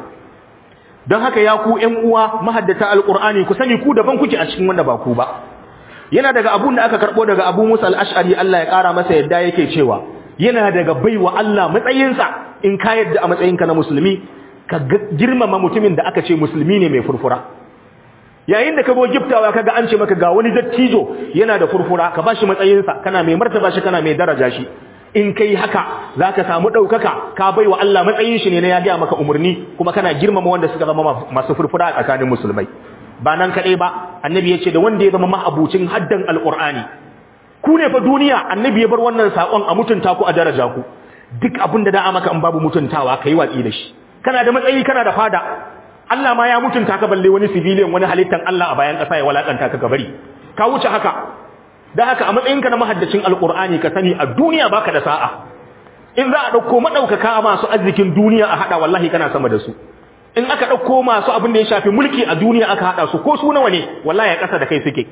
S1: don haka ya ku ƴan uwa mahaddata alƙur'ani ku sani ku daban kuke a cikin wanda ba ku ba yana daga abun da aka karɓo daga abu musa al'ashari Allah ya ƙara masa yadda yake cewa yana daga baiwa Allah matsayinsa in ka yadda a matsayinka na musulmi ka girmama mutumin da aka ce musulmi ne mai furfura yayin da ka go giftawa kaga an ce maka ga wani dattijo yana da furfura ka bashi matsayinsa kana mai martaba shi kana mai daraja shi in kai haka zaka samu daukaka ka baiwa Allah matsayin shi ne na ya ga maka umurni kuma kana girmama wanda suka zama masu furfura a tsakanin musulmai ba nan kadai ba annabi ya ce da wanda ya zama mahabucin haddan alqur'ani ku ne fa duniya annabi ya bar wannan sakon a mutunta ku a daraja ku duk abin da da'a maka in babu mutuntawa kai watsi da shi kana da matsayi kana da fada Allah ma ya mutunta ka balle wani civilian wani halittan Allah a bayan ƙasa ya walakanta ka gabari ka wuce haka dan haka a matsayinka na mahaddacin alqur'ani ka sani a duniya baka da sa'a in za a dauko madaukaka masu arzikin duniya a hada wallahi kana sama da su in aka dauko masu abin da ya shafi mulki a duniya aka hada su ko su nawa ne wallahi ya kasa da kai suke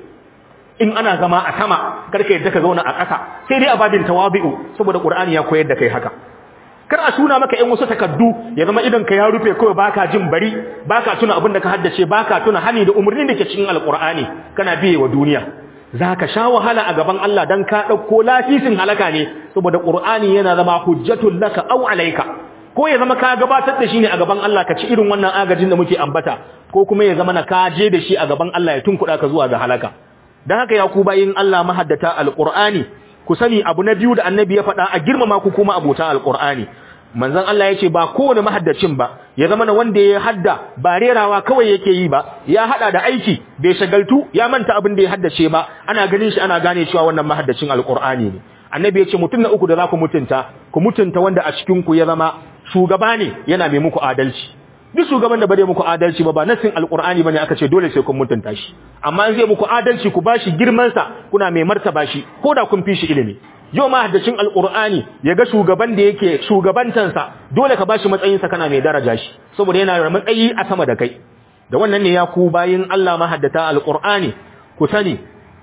S1: in ana zama a sama karka yadda ka zauna a ƙasa sai dai a babin tawabi'u saboda qur'ani ya koyar da kai haka kar a suna maka ƴan wasu takaddu ya zama idan ka ya rufe kawai baka jin bari baka tuna abin da ka haddace baka tuna hani da umarnin da ke cikin alqur'ani kana biye wa duniya zaka sha wahala a gaban Allah dan ka dauko lafisin halaka ne saboda qur'ani yana zama hujjatul laka aw alayka ko ya zama ka gabatar da shi ne a gaban Allah ka ci irin wannan agajin da muke ambata ko kuma ya zama na ka je da shi a gaban Allah ya tunkuda ka zuwa ga halaka dan haka ya ku bayin Allah mahaddata alqur'ani ku sani abu na biyu da annabi ya faɗa a girmama ku kuma abota alqur'ani manzon Allah ya ce ba kowane mahaddacin ba ya zama na wanda ya hadda ba rerawa kawai yake yi ba ya hada da aiki bai shagaltu ya manta abin da ya haddace ba ana ganin shi ana gane cewa wannan mahaddacin alqur'ani ne annabi ya ce mutum na uku da za ku mutunta ku mutunta wanda a cikin ku ya zama shugaba ne yana mai muku adalci duk shugaban da bare muku adalci ba ba nasin alqur'ani bane aka ce dole sai kun mutunta shi amma in zai muku adalci ku bashi girman sa kuna mai martaba shi ko da kun fi shi ilimi yau ma haddacin alqur'ani yaga shugaban da yake shugabantan sa dole ka bashi matsayin sa kana mai daraja shi saboda yana da matsayi a sama da kai da wannan ne ya ku bayin Allah ma haddata alqur'ani ku sani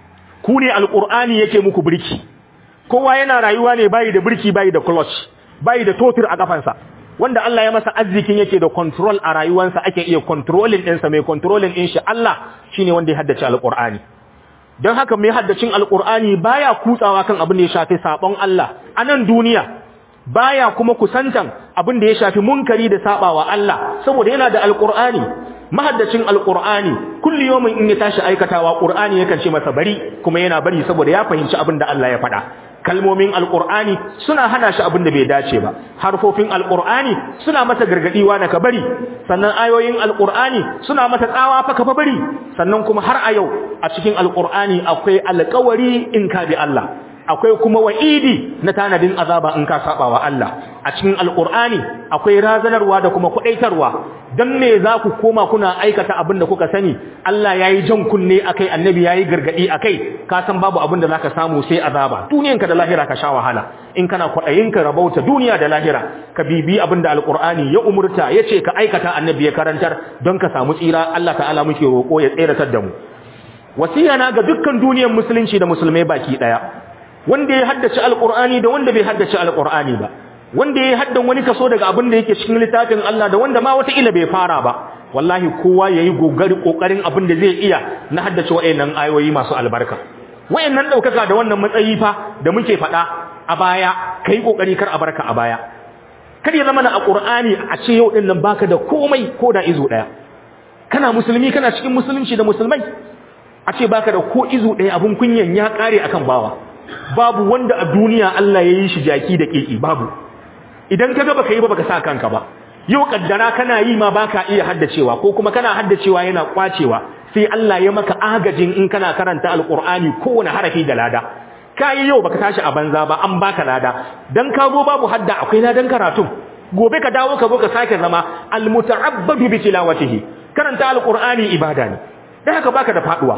S1: ku ne alqur'ani yake muku birki kowa yana rayuwa ne bayi da birki bayi da clutch bayi da totir a kafansa wanda Allah ya masa arzikin yake da control a rayuwarsa ake iya controlling ɗinsa mai controlling ɗin shi Allah shine wanda ya haddace alqur'ani don haka mai haddacin alqur'ani baya kutsawa kan abin da ya shafi sabon Allah a nan duniya baya kuma kusantan abin da ya shafi munkari da sabawa Allah saboda yana da alqur'ani mahaddacin alqur'ani kulli yawmin in ya tashi aikatawa qur'ani yakan ce masa bari kuma yana bari saboda ya fahimci abin da Allah ya faɗa kalmomin alqur'ani suna hana shi abin da bai dace ba harfofin alqur'ani suna masa gargadiwa na kabari sannan ayoyin alqur'ani suna masa tsawa fa ka bari sannan kuma har a yau a cikin alqur'ani akwai alƙawari in ka bi Allah akwai kuma wa'idi na tanadin azaba in ka saba wa Allah a cikin alqur'ani akwai razanarwa da kuma kudaitarwa dan me za ku koma kuna aikata abin da kuka sani Allah yayi jan kunne akai annabi yayi gargadi akai ka san babu abin da zaka samu sai azaba duniyanka da lahira ka sha wahala in kana kwadayin ka rabauta duniya da lahira ka bibi abin da alqur'ani ya umurta yace ka aikata annabi ya karantar don ka samu tsira Allah ta'ala muke roko ya tseratar da mu wasiya na ga dukkan duniyar musulunci da musulmai baki daya wanda ya haddace alqur'ani da wanda bai haddace alqur'ani ba wanda ya haddan wani kaso daga abin da yake cikin littafin Allah da wanda ma wata ila bai fara ba wallahi kowa yayi gogari kokarin abin da zai iya na haddace wayannan ayoyi masu albarka wayannan daukaka da wannan matsayi fa da muke fada a baya kai kokari kar a barka a baya kar ya zama na alqur'ani a ce yau din nan baka da komai ko da izo daya kana musulmi kana cikin musulunci da musulmai a ce baka da ko izo daya abun kunyan ya kare akan bawa babu wanda a duniya Allah ya yi shi jaki da keke babu idan kaga baka yi ba baka sa kanka ba yau kaddara kana yi ma baka iya haddacewa ko kuma kana haddacewa yana kwacewa sai Allah ya maka agajin in kana karanta alqur'ani kowane harafi da lada kai yau baka tashi a banza ba an baka lada dan ka zo babu hadda akwai ladan karatun gobe ka dawo ka zo ka sake zama almuta'abbadu bi tilawatihi karanta alqur'ani ibada ne dan haka baka da faduwa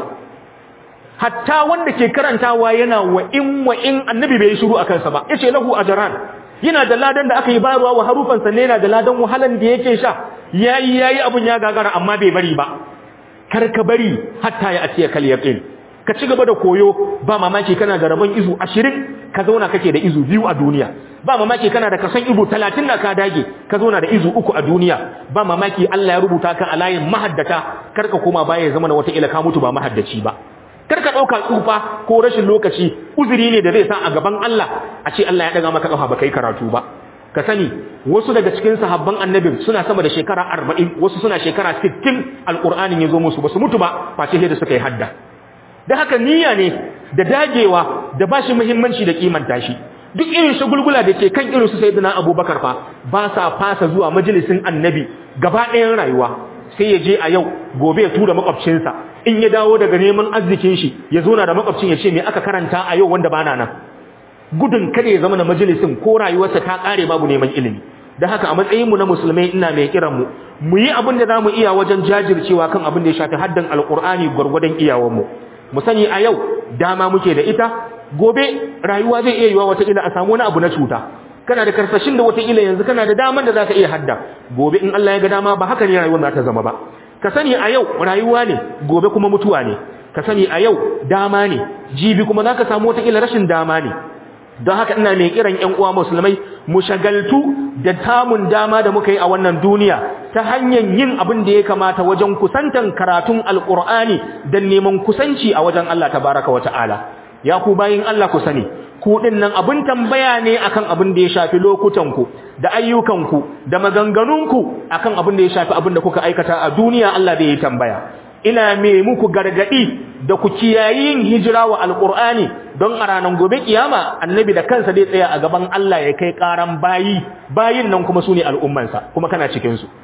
S1: hatta wanda ke karantawa yana wa in wa in annabi bai shiru akan sa ba yace lahu ajran yana da ladan da aka yi bayarwa wa harufan sa ne yana da ladan wahalan da yake sha yayi yayi abun ya gagara amma bai bari ba kar ka bari hatta ya atiya kal yaqin ka ci gaba da koyo ba mamaki kana da rabon izu 20 ka zauna kake da izu biyu a duniya ba mamaki kana da kasan izu 30 da ka dage ka zauna da izu uku a duniya ba mamaki Allah ya rubuta ka a layin mahaddata kar ka koma baya ya zama na wata ila ka mutu ba mahaddaci ba karka dauka tsufa ko rashin lokaci uzuri ne da zai sa a gaban Allah a ce Allah ya daga maka kafa ba kai karatu ba ka sani wasu daga cikin sahabban annabi suna sama da shekara 40 wasu suna shekara 60 alqur'anin yazo musu basu mutu ba face sai da suka yi hadda da haka niyya ne da dagewa da bashi muhimmanci da kimanta shi duk irin shagulgula da ke kan irin su sayyidina abubakar fa ba sa fasa zuwa majalisin annabi gaba ɗayan rayuwa sai ya je a yau gobe ya tura makwabcinsa in ya dawo daga neman arzikin shi ya zo na da makwabcin ya ce me aka karanta a yau wanda bana nan gudun kada ya zama na majalisin ko rayuwarsa ta kare babu neman ilimi da haka a matsayin mu na musulmai ina mai kiran mu mu yi abin da zamu iya wajen jajircewa kan abin da ya shafi haddan alqur'ani gurgurdan iyawan mu mu sani a yau dama muke da ita gobe rayuwa zai iya yiwa wata ila a samu wani abu na cuta kana da karsashin da wataƙila yanzu kana da daman da za ka iya hadda gobe in Allah ya ga dama ba haka ne rayuwar za ta zama ba ka sani a yau rayuwa ne gobe kuma mutuwa ne ka sani a yau dama ne jibi kuma za ka samu wataƙila rashin dama ne don haka ina mai kiran ƴan uwa musulmai mu shagaltu da tamun dama da muka yi a wannan duniya ta hanyar yin abin da ya kamata wajen kusantan karatun alƙur'ani don neman kusanci a wajen Allah tabaraka wa ta'ala ya ku bayin Allah ku sani ku nan abin tambaya ne akan abin da ya shafi lokutanku da ayyukanku da maganganunku akan abin da ya shafi abin da kuka aikata a duniya Allah bai yi tambaya ina me muku gargadi da ku kiyayi yin hijira wa alqur'ani don a ranar gobe kiyama annabi da kansa zai tsaya a gaban Allah ya kai karan bayi bayin nan kuma sune al'ummansa kuma kana cikin su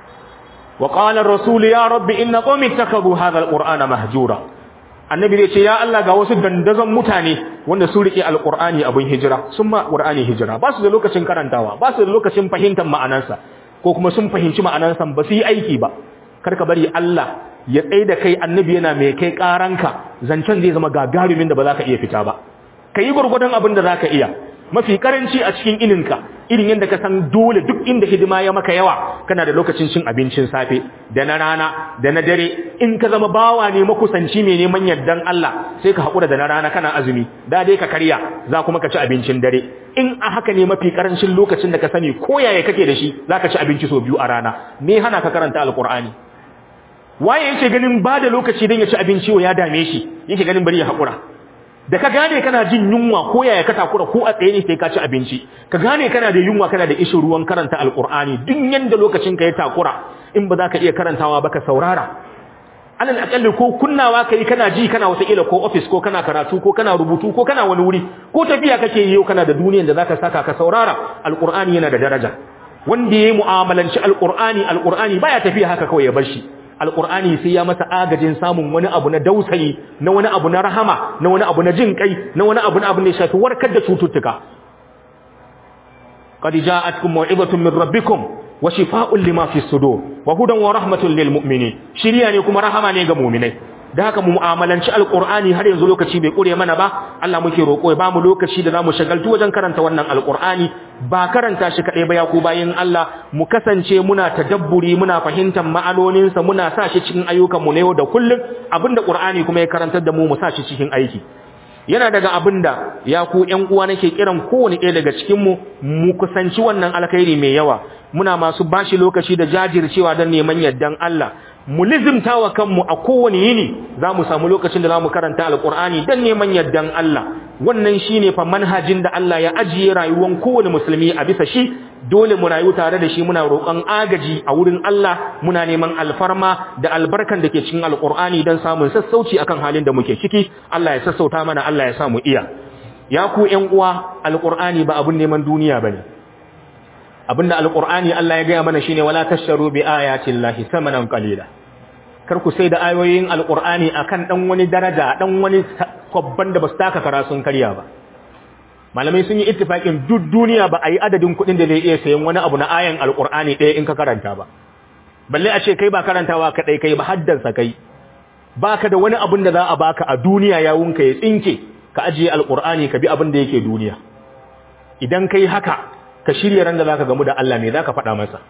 S1: wa qala ar-rasul ya rabbi inna qawmi ittakhadhu hadha al-qur'ana mahjura annabi zai ce ya Allah ga wasu dandazon mutane wanda sun rike alqur'ani abin hijira sun ma qur'ani hijira ba su da lokacin karantawa ba su da lokacin fahimtar ma'anarsa ko kuma sun fahimci ma'anarsa ba su yi aiki ba karka bari Allah ya tsaye da kai annabi yana mai kai karanka zancen zai zama gagarumin da ba za ka iya fita ba ka yi gwargwadon abin da za ka iya mafi karanci a cikin ininka irin yadda ka san dole duk inda hidima ya maka yawa kana da lokacin cin abincin safe da na rana da na dare in ka zama bawa ne makusanci mai neman yardan Allah sai ka haƙura da na rana kana azumi da dai ka karya za kuma ka ci abincin dare in a haka ne mafi karancin lokacin da ka sani ko yaya kake da shi za ka ci abinci sau biyu a rana me hana ka karanta alkur'ani waye yake ganin ba da lokaci don ya ci abinci ya dame shi yake ganin bari ya haƙura da ka gane kana jin yunwa ko yaya ka takura ko a tsaye ne sai ka ci abinci ka gane kana da yunwa kana da ishin ruwan karanta alkur'ani duk yanda lokacin ka ya takura in ba za ka iya karantawa ba ka saurara
S2: alal akalli ko kunnawa kai kana ji kana wata ila ko office ko kana karatu ko kana rubutu ko kana wani wuri ko tafiya kake yi kana da duniyar da zaka saka ka saurara alqur'ani yana da daraja wanda yayi mu'amalanci alqur'ani alqur'ani baya tafiya haka kawai ya bar shi alqur'ani sai ya masa agajin samun wani abu na dausayi na wani abu na rahama na wani abu na jin kai na wani abu na abu ne shafi warkar da cututtuka qad ja'atkum maw'izatun min rabbikum wa shifaa'un lima fi sudur wa hudan wa rahmatun lil mu'minin shiriya ne kuma rahama ne ga mu'minai da haka mu mu'amalanci alqur'ani har yanzu lokaci bai kure mana ba Allah muke roko ya bamu lokaci da zamu shagaltu wajen karanta wannan alqur'ani ba karanta shi kadai ba ya ku bayin Allah mu kasance muna tadabburi muna fahimtar ma'anonin sa muna sa shi cikin ayyukan mu na yau da kullum abinda qur'ani kuma ya karantar da mu mu sa shi cikin aiki yana daga abinda ya ku ƴan uwa nake kiran kowane ɗaya daga cikin mu mu kusanci wannan alkhairi mai yawa muna masu bashi lokaci da jajircewa don neman yardan Allah mu lizimta wa kanmu a kowane yini za mu samu lokacin da za mu karanta alkur'ani don neman yardan Allah wannan shi ne fa manhajin da Allah ya ajiye rayuwar kowane musulmi a bisa shi dole mu rayu tare da shi muna roƙon agaji a wurin Allah muna neman alfarma da albarkan da ke cikin alkur'ani don samun sassauci akan halin da muke ciki Allah ya sassauta mana Allah ya samu iya ya ku ƴan uwa alkur'ani ba abun neman duniya bane abinda alqur'ani Allah ya gaya mana shine wala tashtaru bi ayati llahi samanan qalila kar ku sai da ayoyin alqur'ani akan dan wani daraja dan wani kwabban da basu taka kara sun karya ba malamai sun yi ittifaqin duk duniya ba a yi adadin kuɗin da zai iya sayan wani abu na ayan alqur'ani ɗaya in ka karanta ba balle a ce kai ba karantawa kadai kai ba haddansa kai baka da wani abun da za a baka a duniya yawunka ya tsinke ka ajiye alqur'ani ka bi abin da yake duniya idan kai haka ka shirya ran da zaka gamu da Allah me zaka faɗa masa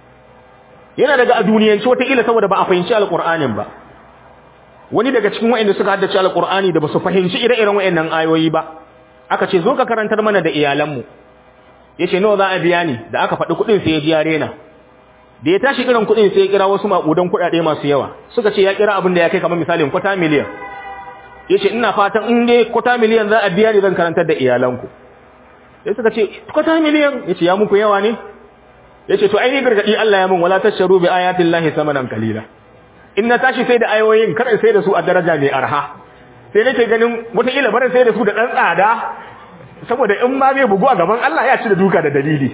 S2: yana daga a duniyanci wataƙila saboda ba a fahimci alƙur'anin ba wani daga cikin waɗanda suka haddace alƙur'ani da ba su fahimci ire-iren waɗannan ayoyi ba aka ce zo ka karantar mana da iyalanmu ya ce nawa za a biya ni da aka faɗi kuɗin sai ya biya rena da ya tashi kiran kuɗin sai ya kira wasu maƙudan kuɗaɗe masu yawa suka ce ya kira abin da ya kai kamar misalin kwata miliyan ya ce ina fatan in dai kwata miliyan za a biya ni zan karantar da iyalanku sai suka ce kwata miliyan ya ce ya muku yawa ne ya ce to aini gargaɗi Allah ya mun wala tasharu bi ayatin lahi samanan kalila in na tashi sai da ayoyin kada sai da su a daraja mai arha sai nake ganin wataƙila barin sai da su da ɗan tsada saboda in ma zai bugu a gaban Allah ya ci da duka da dalili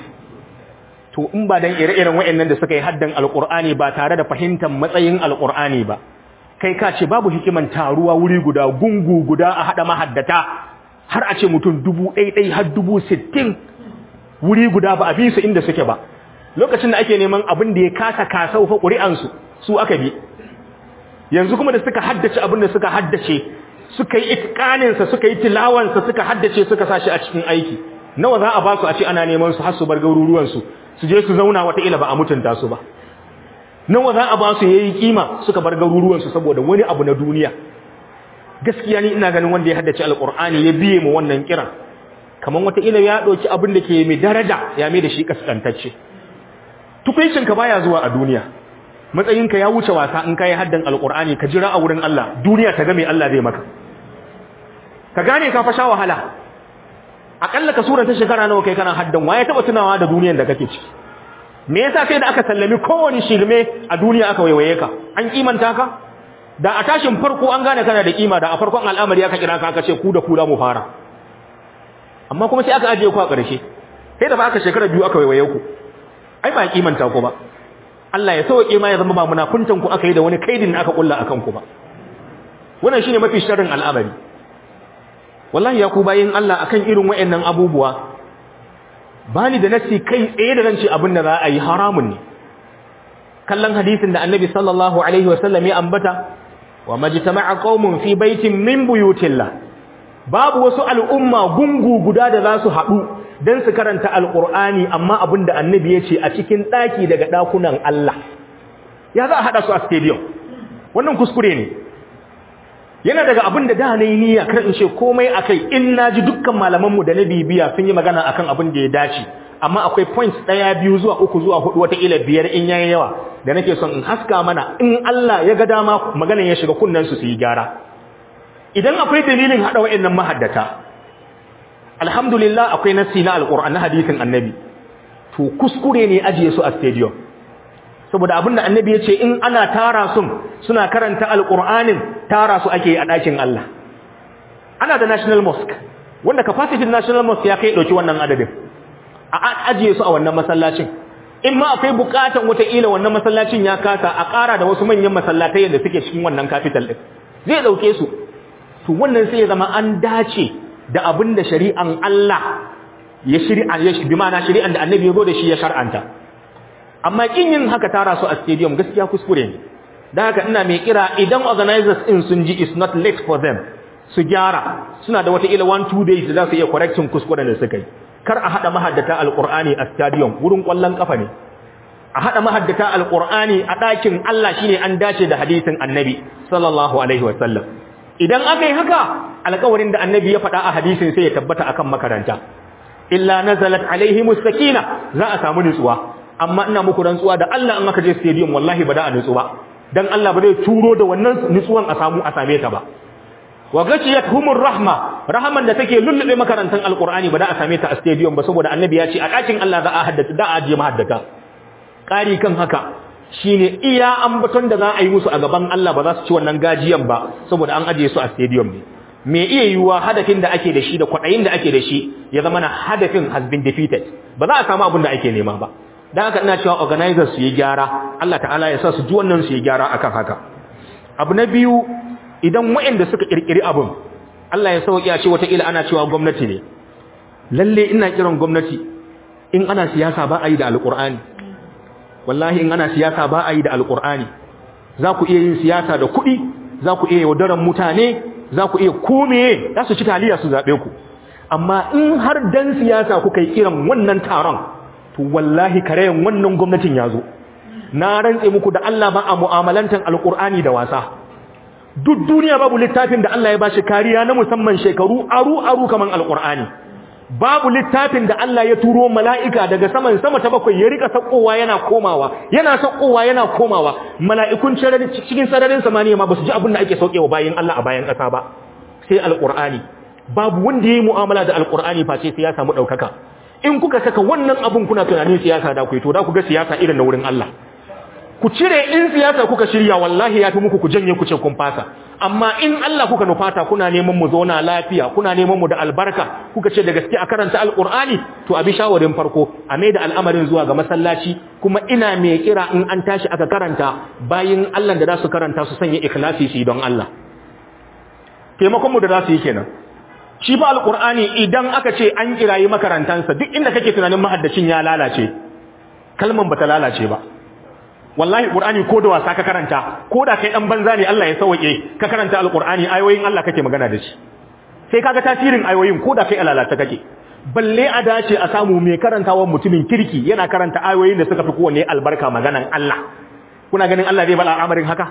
S2: to in ba dan ire-iren wa'annan da suka yi haddan alqur'ani ba tare da fahimtar matsayin alqur'ani ba kai ka ce babu hikiman taruwa wuri guda gungu guda a hada mahaddata har a ce mutum dubu ɗaiɗai har dubu sittin wuri guda ba a bi su inda suke ba lokacin da ake neman abin da ya kasa kasau fa ƙuri'ansu su aka bi yanzu kuma da suka haddace abin da suka haddace suka yi itikaninsa suka yi tilawansa suka haddace suka sa shi a cikin aiki nawa za a ba su a ce ana neman su har su bar garuruwansu su je su zauna wataƙila ba a mutunta su ba nawa za a ba su yayi kima suka bar garuruwansu saboda wani abu na duniya gaskiya ni ina ganin wanda ya haddace alqur'ani ya biye mu wannan kiran kaman wata ila ya dauki abin da ke mai daraja ya mai da shi kaskantacce tukuncin ka baya zuwa a duniya matsayin ka ya wuce wasa in kai haddan alqur'ani ka jira a wurin Allah duniya ta ga me Allah zai maka ka gane ka fa sha wahala akalla ka suranta shekara nawa kai kana haddan waye taba tunawa da duniyar da kake ciki me yasa sai da aka sallami kowani shirme a duniya aka waiwaye ka an kimanta ka da a tashin farko an gane kana da kima da a farkon al'amari aka kira ka aka ce ku da ku da mu fara amma kuma sai aka ajiye ku a ƙarshe sai da ba aka shekara biyu aka waiwaye ku ai ba kimanta ku ba Allah ya sauke ma ya zama ba munafuntan ku aka yi da wani kaidin aka kulla akan ku ba wannan shine mafi sharrin al'amari wallahi ya ku bayin Allah akan irin wayannan abubuwa bani da nasi kai tsaye da ranci abin da za a yi haramun ne kallon hadisin da annabi sallallahu alaihi wasallam ya ambata wa majtama'a qaumun fi baitin min buyutillah babu wasu al'umma gungu guda da za su haɗu don su karanta alƙur'ani amma abin da annabi ya ce a cikin ɗaki daga ɗakunan Allah ya za a haɗa su a stadium wannan kuskure ne yana daga abin da da na yi niyya kar in ce komai a kai in na ji dukkan malamanmu da na bibiya sun yi magana akan abin da ya dace amma akwai points ɗaya biyu zuwa uku zuwa hudu wataƙila biyar in yayi yawa da nake son in haska mana in Allah ya ga dama maganan ya shiga kunnen su su yi gyara idan akwai dalilin hada wayannan mahaddata alhamdulillah akwai nasi na alquran na hadisin annabi to kuskure ne ajiye su a stadium saboda abinda annabi ya ce in ana tara sun suna karanta alqur'anin tara su ake a ɗakin Allah ana da national mosque wanda capacity national mosque ya kai dauki wannan adadin a ajiye su a wannan masallacin in ma akwai bukatan wata ila wannan masallacin ya kasa a ƙara da wasu manyan masallatai da suke cikin wannan capital din zai dauke su to wannan sai ya zama an dace da abin da shari'an Allah ya shari'a ya bi ma'ana shari'an da annabi ya zo da shi ya shar'anta amma kin yin haka tara su a stadium gaskiya kuskure ne dan haka ina mai kira idan organizers din sun ji is not late for them su gyara suna da wata ila one two days da za su iya correcting kuskuren da suka yi kar a hada mahaddata alqur'ani a stadium wurin kwallon kafa ne a hada mahaddata alqur'ani a dakin Allah shine an dace da hadisin annabi sallallahu alaihi wasallam idan aka yi haka alƙawarin da annabi ya faɗa a hadisin sai ya tabbata akan makaranta illa nazalat alaihi mustakina za a samu nutsuwa amma ina muku rantsuwa da Allah in aka je stadium wallahi ba da a nutsu ba dan Allah ba zai turo da wannan nutsuwan a samu a same ta ba wa humur rahma rahaman da take lullube makarantan alqur'ani ba da a same ta a stadium ba saboda annabi ya ce a ɗakin Allah za a haddace da a ajiye mahaddata ƙari kan haka shine iya ambaton da za a yi musu a gaban Allah ba za su ci wannan gajiyan ba saboda an ajiye su a stadium ne me iya yiwuwa hadafin da ake da shi da kwaɗayin da ake da shi ya zama na hadafin has been defeated ba za a samu abin da ake nema ba dan haka ina cewa organizers su yi gyara Allah ta'ala ya sa su ji wannan su yi gyara akan haka abu na biyu idan waɗanda suka kirkiri abin Allah ya sauki a ce wata ila ana cewa gwamnati ne lalle ina kiran gwamnati in ana siyasa ba a yi da alƙur'ani wallahi in ana siyasa ba a yi da alƙur'ani za ku iya yin siyasa da kuɗi za ku iya yaudaran mutane za ku iya kome za su ci taliya su zaɓe ku amma in har dan siyasa kuka yi kiran wannan taron to wallahi karayen wannan gwamnatin ya zo na rantse muku da Allah ba a mu'amalantar alƙur'ani da wasa duk duniya babu littafin da Allah ya bashi kariya na musamman shekaru aru aru kaman alqur'ani babu littafin da Allah ya turo mala'ika daga saman sama ta bakwai ya rika sakowa yana komawa yana sakowa yana komawa mala'ikun cikin sararin samaniya ma basu ji abin da ake saukewa bayin Allah a bayan kasa ba sai alqur'ani babu wanda yayi mu'amala da alqur'ani face sai ya samu daukaka in kuka saka wannan abun kuna tunanin siyasa da ku to da ku ga siyasa irin na wurin Allah ku cire in siyasa kuka shirya wallahi ya fi muku ku janye ku ce kun fasa amma in Allah kuka nufata kuna neman mu zauna lafiya kuna neman mu da albarka kuka ce da gaske a karanta alqur'ani to abi shawarin farko a mai da al'amarin zuwa ga masallaci kuma ina mai kira in an tashi aka karanta bayin Allah da za su karanta su sanya ikhlasi shi don Allah taimakon mu da za su yi kenan shi ba alqur'ani idan aka ce an kirayi makarantansa duk inda kake tunanin mahaddacin ya lalace kalman bata lalace ba wallahi qur'ani ko da wasa ka karanta ko da kai dan banza ne Allah ya sauke ka karanta alqur'ani ayoyin Allah kake magana da shi sai kaga tasirin ayoyin ko da kai alalata kake balle a dace a samu mai karantawa mutumin kirki yana karanta ayoyin da suka fi kowanne albarka maganan Allah kuna ganin Allah zai bala al'amarin haka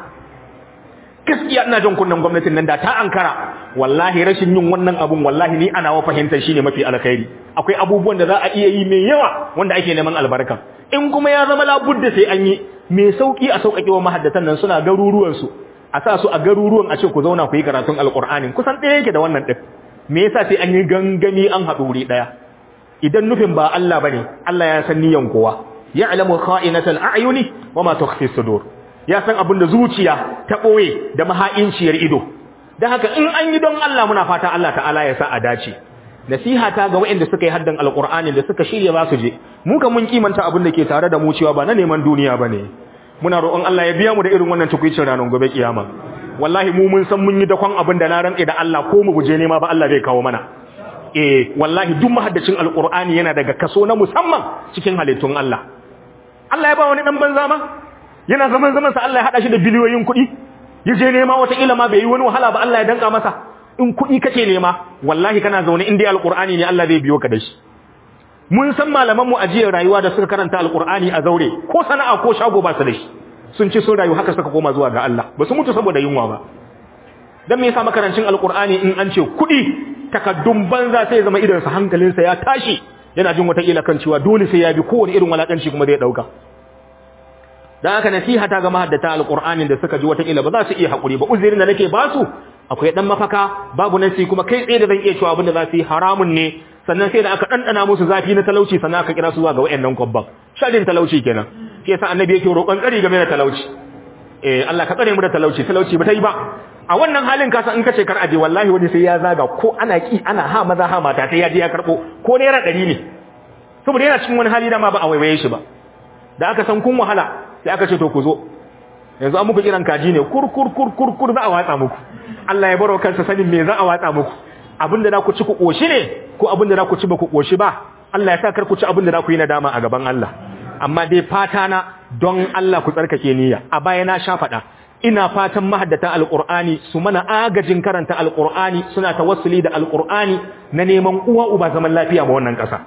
S2: gaskiya ina jan kunnan gwamnatin nan da ta ankara wallahi rashin yin wannan abun wallahi ni ana wa fahimtar shine mafi alkhairi akwai abubuwan da za a iya yi mai yawa wanda ake neman albarka in kuma ya zama labudda sai an yi mai sauki a sauƙaƙe wa mahaddatan nan suna garuruwan su a sa su a garuruwan a ce ku zauna ku yi karatun alqur'ani kusan ɗaya yake da wannan din me yasa sai an yi gangami an haɗu wuri ɗaya idan nufin ba Allah bane Allah ya san niyan kowa ya'lamu kha'inatal a'yuni wa ma tukhfi sudur ya san abin da zuciya ta ɓoye da maha'inciyar ido don haka in an yi don Allah muna fata Allah ta'ala ya sa a dace nasiha ta ga waɗanda suka yi haddan alƙur'ani da suka shirya za su je mu kan mun kimanta abin da ke tare da mu cewa ba na neman duniya ba ne muna roƙon Allah ya biya mu da irin wannan tukwicin ranar gobe kiyama wallahi mu mun san mun yi dakon abin da na rantse da Allah ko mu guje nema ba Allah zai kawo mana eh wallahi duk mahaddacin alƙur'ani yana daga kaso na musamman cikin halittun Allah Allah ya ba wani dan banza ma yana zaman zaman sa Allah ya hada shi da biliyoyin kuɗi ya je nema wata ilima bai yi wani wahala ba Allah ya danka masa in kuɗi kake nema wallahi kana zaune in dai alqur'ani ne Allah zai biyo ka da shi mun san malaman mu ajiyar rayuwa da suka karanta alqur'ani a zaure ko sana'a ko shago ba su da shi sun ci sun rayu haka suka koma zuwa ga Allah ba su mutu saboda yunwa ba dan me yasa makarancin alqur'ani in an ce kuɗi takaddun banza sai zama idan sa hankalinsa ya tashi yana jin wata kila kan cewa dole sai ya bi kowane irin walakanci kuma zai dauka dan haka nasiha ta ga mahaddata alqur'anin da suka ji wata kila ba za su iya hakuri ba uzurin da nake ba su akwai dan mafaka babu nasi kuma kai tsaye da zan iya cewa abinda za su yi haramun ne sannan sai da aka dandana musu zafi na talauci sannan aka kira su zuwa ga wayannan kwabban shadin talauci kenan shi yasa annabi yake roƙon tsari game da talauci eh Allah ka tsare mu da talauci talauci ba ta yi ba a wannan halin kasa in kace kar aje wallahi wani sai ya zaga ko ana ki ana ha maza ha mata sai ya je ya karbo ko naira 100 ne saboda yana cikin wani hali da ma ba a waiwaye shi ba da aka san kun wahala sai aka ce to ku zo yanzu an muku kiran kaji ne kur kur kur kur kur za a watsa muku Allah ya baro kansa sanin me za a watsa muku abinda za ku ci ku koshi ne ko abinda za ku ci ba ku koshi ba Allah ya sa kar ku ci abinda za ku yi nadama a gaban Allah amma dai fata na don Allah ku tsarkake niyya a baya na sha faɗa ina fatan mahaddata alqur'ani su mana agajin karanta alqur'ani suna tawassuli da alqur'ani na neman uwa uba zaman lafiya ma wannan ƙasa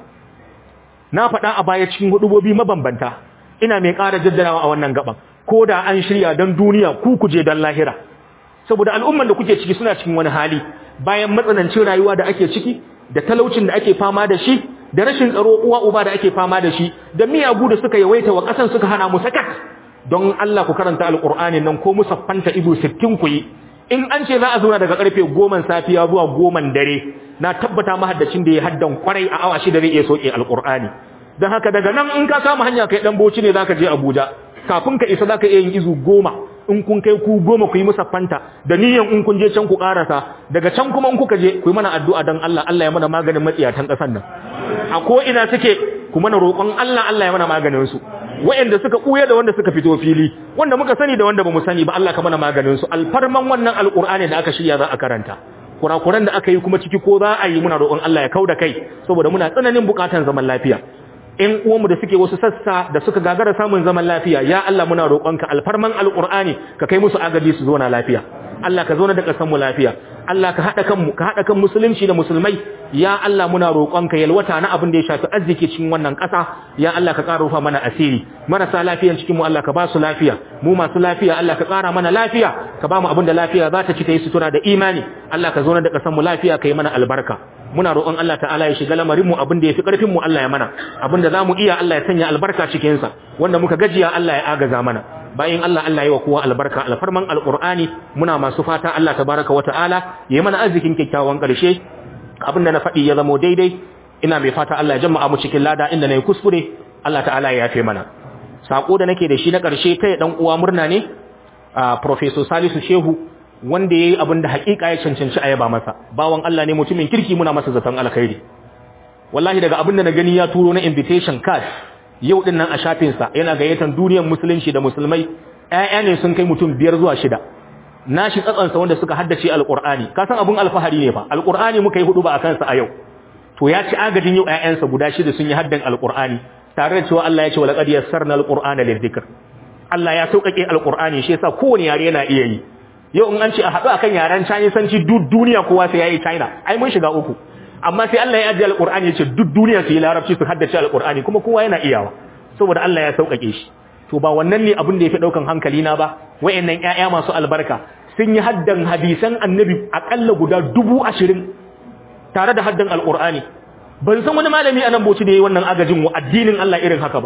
S2: na faɗa a baya cikin hudubobi mabambanta ina mai ƙara jaddadawa a wannan gaban ko da an shirya don duniya ku kuje don lahira saboda al'umman da kuke ciki suna cikin wani hali bayan matsanancin rayuwa da ake ciki da talaucin da ake fama da shi da rashin tsaro uwa uba da ake fama da shi da miyagu da suka yawaita wa ƙasan suka hana mu sakat don Allah ku karanta alƙur'ani nan ko musaffanta izu 60 ku yi in an ce za a zauna daga karfe 10 safiya zuwa 10 dare na tabbata mahaddacin da ya haddan kwarai a awa shida zai iya soke alƙur'ani don haka daga nan in ka samu hanya kai dan boci ne zaka je Abuja kafin ka isa zaka iya yin izu goma in kun kai ku goma ku yi musa fanta da niyan in kun je can ku karasa daga can kuma in kuka je ku yi mana addu'a dan Allah Allah ya mana maganin matsiyatan kasan nan a ko ina suke ku mana roƙon Allah Allah ya mana maganin su wa'anda suka kuya da wanda suka fito fili wanda muka sani da wanda bamu sani ba Allah ka mana maganin su alfarman wannan alqur'ani da aka shirya za a karanta kurakuran da aka yi kuma ciki ko za a yi muna roƙon Allah ya kauda kai saboda muna tsananin buƙatar zaman lafiya in uwanmu da suke wasu sassa da suka gagara samun zaman lafiya ya Allah muna roƙonka alfarman alqur'ani ka kai musu agaji su zo na lafiya Allah ka zo da kasan mu lafiya Allah ka hada kanmu ka hada kan musulunci da musulmai ya Allah muna roƙonka yalwata na abin da ya shafi arziki cikin wannan ƙasa ya Allah ka ƙara rufa mana asiri marasa lafiyan cikin mu Allah ka ba su lafiya mu masu lafiya Allah ka ƙara mana lafiya ka ba mu abin da lafiya za ta ci ta yi sutura da imani Allah ka zo da kasan mu lafiya ka yi mana albarka muna roƙon Allah ta'ala ya shiga lamarin mu abin da yafi ƙarfin mu Allah ya mana abin da zamu iya Allah ya sanya albarka cikin sa wanda muka gajiya Allah ya agaza mana bayan Allah Allah ya wa kowa albarka alfarman alqur'ani muna masu fata Allah tabaraka wata'ala ya mana arzikin kyakkyawan ƙarshe abin da na faɗi ya zamo daidai ina mai fata Allah ya jama'a mu cikin lada inda nayi kuskure Allah ta'ala ya yafe mana sako da nake da shi na ƙarshe kai dan uwa murna ne professor Salisu Shehu wanda yayi abin da hakika ya cancanci a yaba masa bawan Allah ne mutumin kirki muna masa zaton alkhairi wallahi daga abin da na gani ya turo na invitation card yau din nan a shafin sa yana gayyatar duniyar musulunci da musulmai ƴaƴa ne sun kai mutum biyar zuwa shida nashi tsatsansa wanda suka haddace alqur'ani ka san abin alfahari ne fa alqur'ani muka yi hudu ba akan sa a yau to ya ci agajin yau ƴaƴansa guda shida sun yi haddan alqur'ani tare da cewa Allah ya ce walaqad yassarna alqur'ana lidhikr Allah ya sauƙaƙe alqur'ani shi yasa kowane yare yana iya yi yau in an ce a haɗu akan yaren Chinese duk duniya kowa sai yayi China ai mun shiga uku amma sai Allah ya ajiye alqur'ani ya ce duk duniya su yi larabci su haddace alqur'ani kuma kowa yana iyawa saboda Allah ya sauƙaƙe shi to ba wannan ne abin da yafi daukan hankali na ba wayannan ƴaƴa masu albarka sun yi haddan hadisan annabi akalla guda dubu ashirin tare da haddan alqur'ani ban san wani malami a nan boci da yayi wannan agajin wa addinin Allah irin haka ba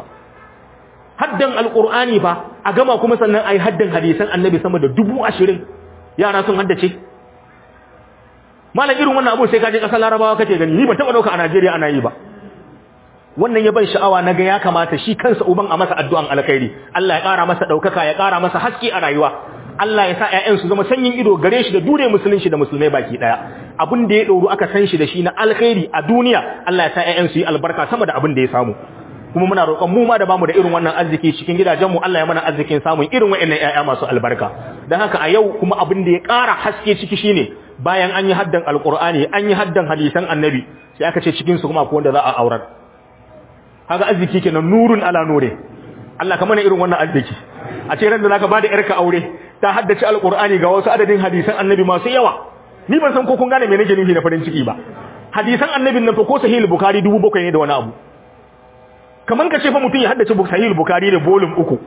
S2: haddan alqur'ani fa a gama kuma sannan ai haddan hadisan annabi sama da dubu ashirin yara sun haddace malam irin wannan abu sai ka je kasar larabawa kace gani ni ban taba dauka a Najeriya ana yi ba wannan ya ban sha'awa naga ya kamata shi kansa uban a masa addu'an alkhairi Allah ya ƙara masa daukaka ya ƙara masa haske a rayuwa Allah ya sa ƴaƴan su zama sanyin ido gare shi da dure musulunci da musulmai baki daya abin da ya dauru aka san shi da shi na alkhairi a duniya Allah ya sa ƴaƴan su yi albarka sama da abin da ya samu kuma muna roƙon mu ma da bamu da irin wannan arziki cikin gidajen mu Allah ya mana arzikin samun irin waɗannan ƴaƴa masu albarka dan haka a yau kuma abin da ya ƙara haske ciki shine bayan an yi haddan alqur'ani an yi haddan hadisan annabi sai aka ce cikin su kuma akwai wanda za a aurar haka arziki kenan nurun ala nure Allah ka mana irin wannan arziki a ce ran da zaka bada yarka aure ta haddace alqur'ani ga wasu adadin hadisan annabi masu yawa ni ban san ko kun gane me nake nufi na farin ciki ba hadisan annabin nan fa ko sahih bukhari 7000 ne da wani abu kaman ka ce fa mutum ya haddace sahih bukhari da volume uku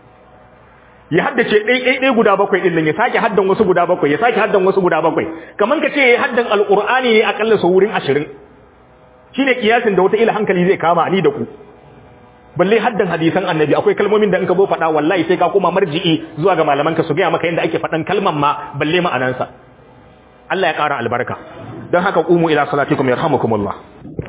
S2: ya haddace ɗai ɗai ɗai guda bakwai ɗin nan ya sake haddan wasu guda bakwai ya sake haddan wasu guda bakwai kaman ka ce ya haddan alqur'ani ne akalla sau wurin 20 shine kiyasin da wata ila hankali zai kama ni da ku balle haddan hadisan annabi akwai kalmomin da in ka bo faɗa wallahi sai ka koma marji'i zuwa ga malaman ka su gaya maka yadda ake faɗan kalman ma balle ma'anansa Allah ya ƙara albarka don haka qumu ila salatikum yarhamukumullah